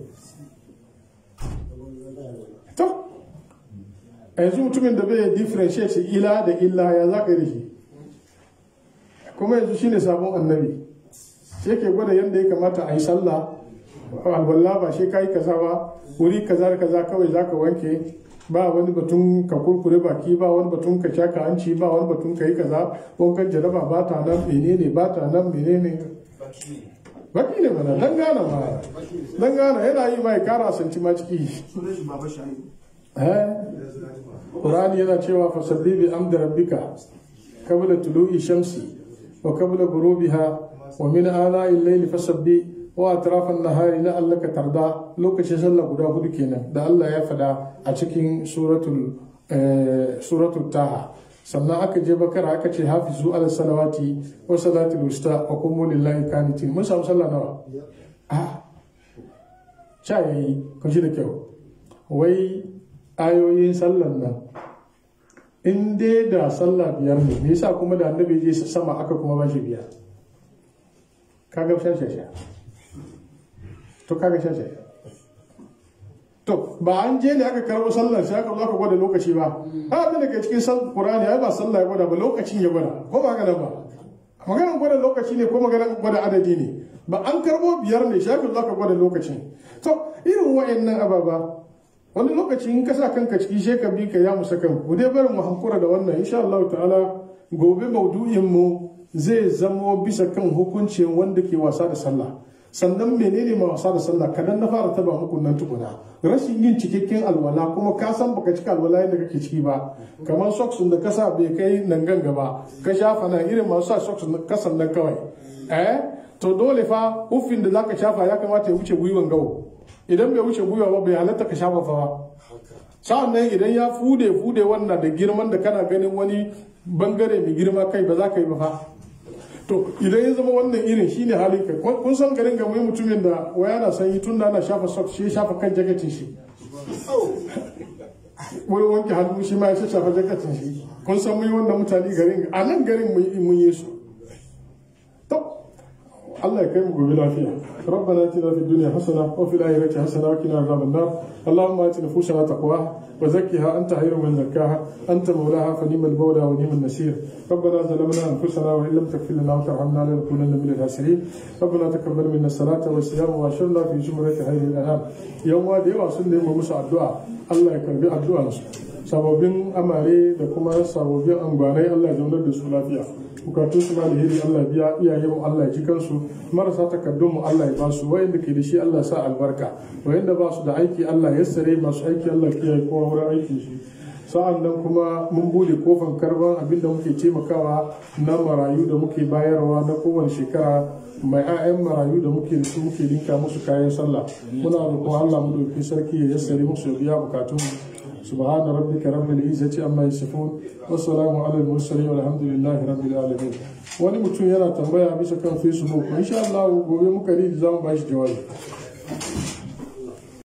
to yanzu mutumin da bai differentiate ila da illa ya za ka yi da shi kuma yanzu shine sabon annabi shi yake gwada yadda ya kamata a yi sallah alwala ba shi ka yi kaza ba wuri kaza da kaza kawai za ka wanke ba wani batun ka kurkure baki ba wani batun ka shaka hanci ba wani batun ka yi kaza wankan jaraba ba ta nan menene ba ta nan menene baki ne mana dan gana ma dan gana yana yi mai kara santi ma ciki eh Qur'ani yana cewa fasalli bi amdi rabbika qabla tulu'i shamsi wa qabla ghurubiha wa min ana'i al-layli fasabbi wa atraf an-nahari la'allaka tarda lokacin sallah guda hudu kenan da Allah ya fada a cikin suratul eh, suratul taha sannan aka je bakara aka ce hafizu ala salawati wa salatul wusta wa qumu lillahi qanitin mun samu sallah nawa a cha yayi kun ji da kyau wai ayoyin sallan nan in dai da sallah biyar ne me yasa kuma da annabi je sama aka kuma bashi biyar kaga shashasha to kaga shashasha to ba an je ne aka karbo sallar sai aka zo aka gwada lokaci ba ha da daga cikin sal qur'ani ai ba sallah ya gwada ba lokacin ya gwada ko ba haka nan ba maganar gwada lokaci ne ko maganar gwada adadi ne ba an karbo biyar ne sai aka zo aka gwada lokacin to irin wa'annan ababa wani lokaci in ka sa kanka ciki sai ka bi ka ya musa kan ku dai barin mu hankura da wannan insha Allah ta'ala gobe maudu'in mu zai zamo bisa kan hukuncin wanda ke wasa da sallah sannan menene ma wasa da sallah kadan na fara taba muku nan tukuna rashin yin cikakken alwala kuma ka san baka cika alwala yadda kake ciki ba kamar socks da ka sa bai kai nan ganga ba ka shafa nan irin masu sa socks na kasan nan kawai eh to dole fa uffin da zaka shafa ya kamata ya wuce gwiwan gawo idan bai wuce gwiwa ba bai halatta ka shafa fa ba sa'an nan idan ya fude fude wannan da girman da kana ganin wani bangare mai girma kai ba za ka yi ba fa to idan ya zama wannan irin shine halin kai kun san garin ga mai mutumin da waya na sanyi tun da ana shafa socks shi ya shafa kan jakatin shi wani wanke hannu shi ma ya shafa jakatin shi kun san mun yi wannan mutane garin a nan garin mun yi su to Allah ya kai mu gobe lafiya ربنا اتنا في الدنيا حسنه وفي الاخره حسنه وقنا عذاب النار اللهم ات نفوسنا تقواها وزكها انت خير من زكاها انت مولاها فنعم المولى ونعم النصير ربنا ظلمنا انفسنا وان لم تغفر لنا وترحمنا لنكونن من الخاسرين ربنا تقبل منا الصلاه والصيام واشرنا في زمره خير الانام يوم da yawa sun nemi musu addu'a Allah ya karbi addu'ansu sababbin amare da kuma sababbin angwanai Allah ya zaunar da su lafiya bukatun su ma alheri Allah biya iyaye mu Allah ya ji kansu marasa takardun mu Allah ya ba su wayanda ke da shi Allah ya sa albarka wayanda ba su da aiki Allah ya sare masu aiki Allah ya kiyaye kowa wurin aikin shi sa'an nan kuma mun bude kofan karban abin da muke taimakawa na marayu da muke bayarwa na kowane shekara mai 'ya'yan marayu da muke da su muke dinka musu kayan sallah muna roƙon Allah mu dauki sarki ya yassare musu ya biya bukatun mu سبحان ربك رب العزة عما يصفون والسلام على المرسلين والحمد لله رب العالمين wani mutum yana tambaya bisa kan facebook insha Allah gobe muka ri za mu bashi jawabi